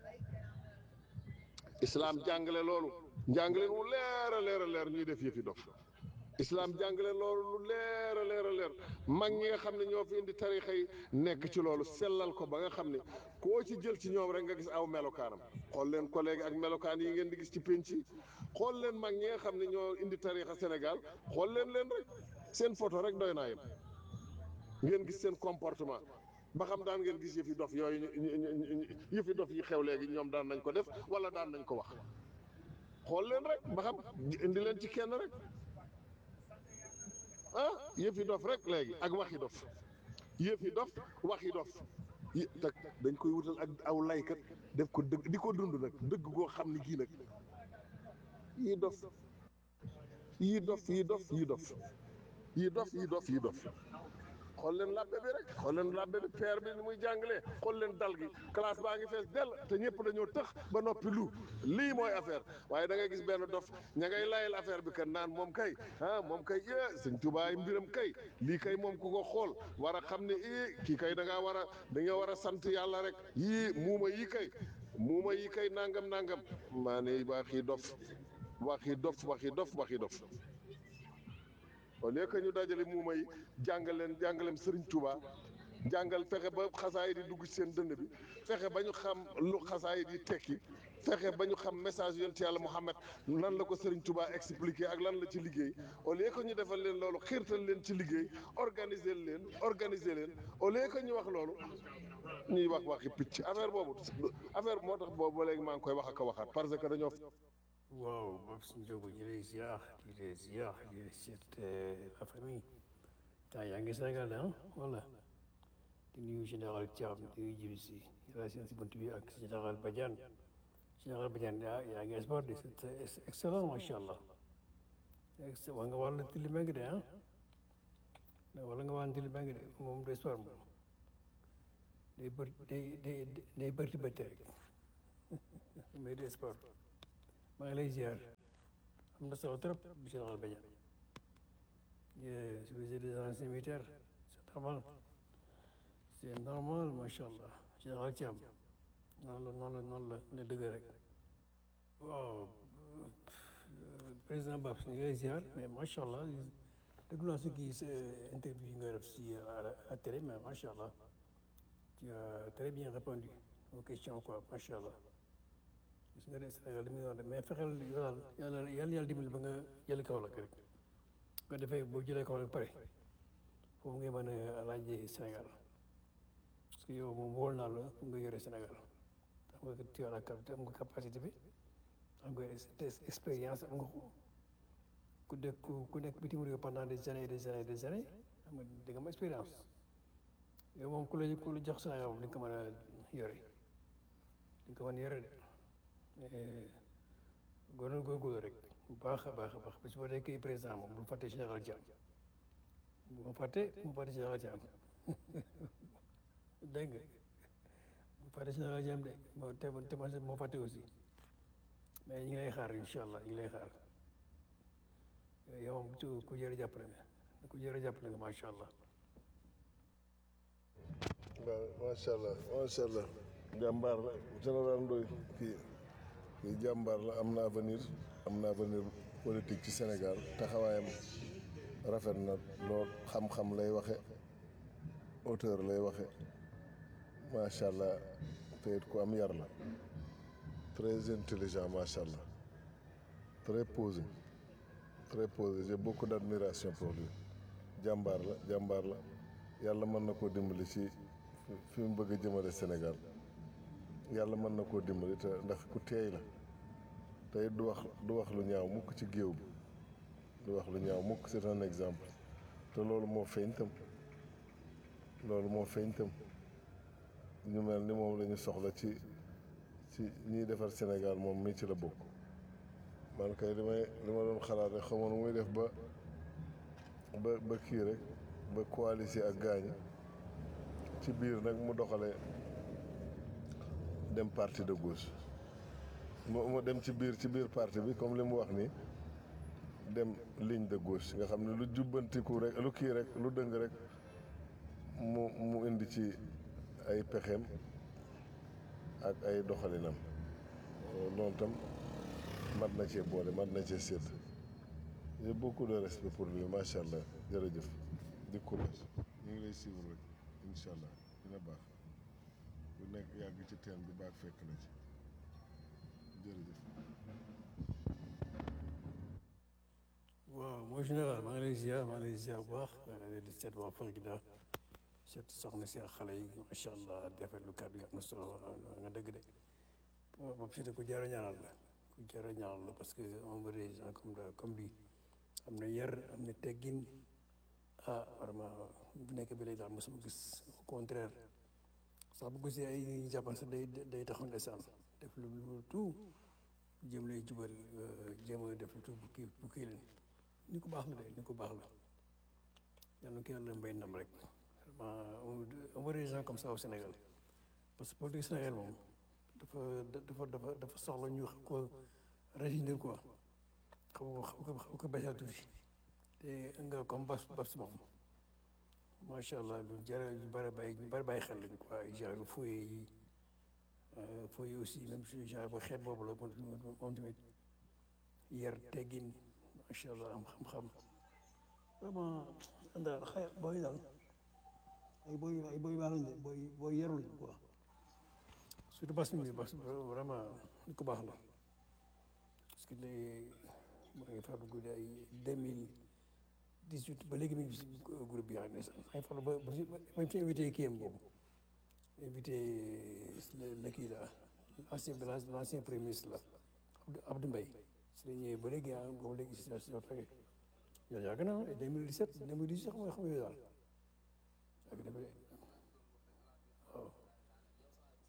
islaam jàngale loolu njàngale mu leer a leer a leer ñuy def yëfi dof islaam jàngale loolu lu leer a leer a leer mag ñi nga xam ne ñoo fi indi tarixa yi nekk ci loolu sellal ko ba nga xam ne koo ci jël ci ñoom rek nga gis aw melokaanam xool leen collègue ak melokaan yi ngeen di gis ci penc yi xool leen mag ñi nga xam ne ñoo indi tarixa Sénégal xool leen leen rek seen photo rek doy naa yem ngeen gis seen comportement ba xam daan ngeen gis yëfi dof yooyu yëfi dof yi xew léegi ñoom daan nañ ko def wala daan nañ ko wax xool leen rek ba xam indi leen ci kenn rek ah yëfi dof rek léegi ak waxi dof yëfi dof waxi dof yi te dañ koy wutal ak aw laykat def ko dëgg di ko dund nag dëgg goo xam ni kii nag yii dof yii dof yii dof yii dof yii dof yii dof yii dof xool leen labbe bi rek xool leen labbe bi père bi ni muy jàngalee xool leen dal gi classe baa ngi fees dell te ñëpp dañoo tëx ba noppi lu lii mooy affaire waaye da ngay gis benn dof ña ngay layal affaire bi kan naan moom kay ah moom kay eh sëñ tubaay mbiram kay lii kay moom ku ko xool war a xam ne eh kii kay da ngaa war a da nga war a sant yàlla rek yii muuma yii kay muuma yii kay nangam nangam maa ne waxi dof waxi dof waxi dof waxi dof au lieu que ñu dajale muuma yi jàngal leen jàngaleem Serigne Touba jàngal fexe ba xasaay di dugg ci seen dënd bi fexe ba ñu xam lu xasaay di tekki fexe ba ñu xam message yonent yàlla Muhammad lan la ko Serigne Touba expliqué ak lan la ci liggéey au lieu que ñu defal leen loolu xiirtal leen ci liggéey organiser leen organiser leen au lieu que ñu wax loolu ñuy wax waxi picc affaire boobu affaire moo tax boobu ba léegi maa ngi koy wax ak a waxaat parce que dañoo. waaw Babs Ndiogou ñu lay ziar di lay ziar di lay seet la famille temps yaa ngi Sénégal ah voilà di nuyu général Thiam di nuyu Djibi Sy laa seen si bunt bi ak général Badiane général Badiane yaa yaa ngi sport de c'est excellent macha allah ex wa nga wàllu tili mbeng de ah wala nga wàllu tili mbeng de moom de sport moom day bër day day day bërti bërti rek mais de sport maa ngi lay ziar am na solo trop général Badiane je suis des anciens militaires c'est normal c'est normal macha allah général Thiam noonu la noonu la noonu la ne dëgg rek waaw président Babs ñu ngi lay ziar mais macha allah déglu naa si kii sa interview yi nga def si à la télé mais macha allah tu as très bien répondu aux questions quoi macha allah gis nga de Sénégal li muy wax mais fexeel yàlla yàlla yàlla yàlla dimbali ba nga jël Kaolack rek nga defee boo jëlee Kaolack pare foofu ngay mën a laajee Sénégal parce que yow moom wóol naa la pour nga yore Sénégal am nga tu as la capacité am nga capacité bi am nga expérience am nga ko ku dëkk ku nekk bitim réew pendant des années des années des années am nga da nga am expérience yow moom ku la ku la jox Sénégal moom di nga ko mën a yore di nga ko mën a yore de góorgóorlu góorgóorlu rek bu baax a baax a baax parce que boo nekkee président moom bu fàtte général Thiam bu ma fàtte bu ma fàtte général Thiam dégg nga bu fàtte général Thiam de moo te te ma moo fàtte aussi mais ñu ngi lay xaar incha allah ñu ngi lay xaar yow moom ku jërë jàppale nga ku jërë jàppale nga macha allah. waaw macha allah macha allah jàmbaar la général Ndoye kii kii jàmbaar la am na avenir am na avenir politique ci Sénégal taxawaayam rafet na lool xam-xam lay waxe auteur lay waxe macha allah te it ku am yar la très intelligent macha allah très posé très posé j'ai beaucoup d'admiration pour lui jàmbaar la jàmbaar la yàlla mën na koo dimbali ci fi mu bëgg a jëmale Sénégal yàlla mën na koo dimbali te ndax ku teey la tey du wax du wax lu ñaaw mukk ci géew bi du wax lu ñaaw mukk c'est un exemple te loolu moo feeñ tam loolu moo feeñ tam ñu mel ni moom la ñu soxla ci ci ñiy defar Sénégal moom mii ci la bokk man kay li may li ma doon xalaat rek xamoon muy def ba ba ba kii rek ba coaliser ak gaañi ci biir nag mu doxalee dem parti de gauche mu mu dem ci biir ci biir parti bi comme li mu wax ni dem ligne de gauche nga xam ne lu jubbantiku rek lu kii rek lu dëng rek mu mu indi ci ay pexeem ak ay doxalinam loolu tam mat na cee boole mat na cee sédd j'ai beaucoup de respect pour lui macha allah jërëjëf di courage ñu ngi lay suivre rek incha allah dina baax bu nekk yàgg ci teen bi baax fekk na ci jërëjëf. waaw mooy général maa ngi lay ziar maa ngi lay ziar bu baax di seet waa Fagida seet soxna si ak xale yi macha allah defetlu kàddu yi am na solo nga dëgg de waaw boobu si ku jar a ñaanal la ku jar a ñaanal la parce que on veut des gens comme comme lui am na yar am na teggin ah vraiment bu nekk bi lay daal mosuma gis au contraire sax bu gisee ay ñu jàppal sax day day taxaw ndeysaan def lu lu tout jéem lay jubal jéem a def lu tout bu kii bu kii leen ni ko baax la de ni ko baax la yàlla na ko yàlla mbay ndam rek vraiment on veut des gens comme ça au Sénégal parce que politique Sénégal moom dafa dafa dafa dafa soxla ñu xam ko réginer quoi xam ko xam ko xam ko bañal tuuti te nga comme bas bas moom macha allah lu jar ñu bari bàyyi ñu bari bàyyi xel lañu quoi genre fooye yi fooye aussi même si genre bu xeet boobu la moom tamit yar teggin macha allah am xam-xam vraiment daal xëy booy daal ay booy ay booy baax lañ de booy booy yarul lañ quoi surtout bas mi bas vraiment ni ko baax la parce que léegi moo ngi fàttali guddi ay deux mille dix huit ba léegi mi ngi si groupe bi yaa ngi ay fan ba ba ba fi invité kii am boobu invité la kii la ancien l' ancien premier ministre la Abdou Mbaye si la ñëwee ba léegi ah boobu léegi si si fekkee yow yàgg na ah deux mille dix sept deux mille dix sept xam nga xam nga daal yàgg na de waaw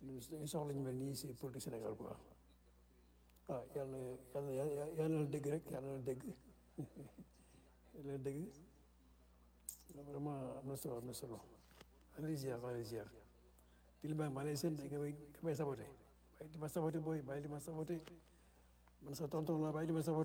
dañu soxla ñu mel nii si politique Sénégal quoi ah yàlla yàlla yàlla na la dégg rek yàlla na la dégg yàlla na dégg vraiment am na solo am na solo maa ngi lay ziar maa ngi lay ziar di la maa lay seen nga may nga may saboté bàyyi di ma saboté booy bàyyi di ma saboté man sa tonton la bàyyi di ma saboté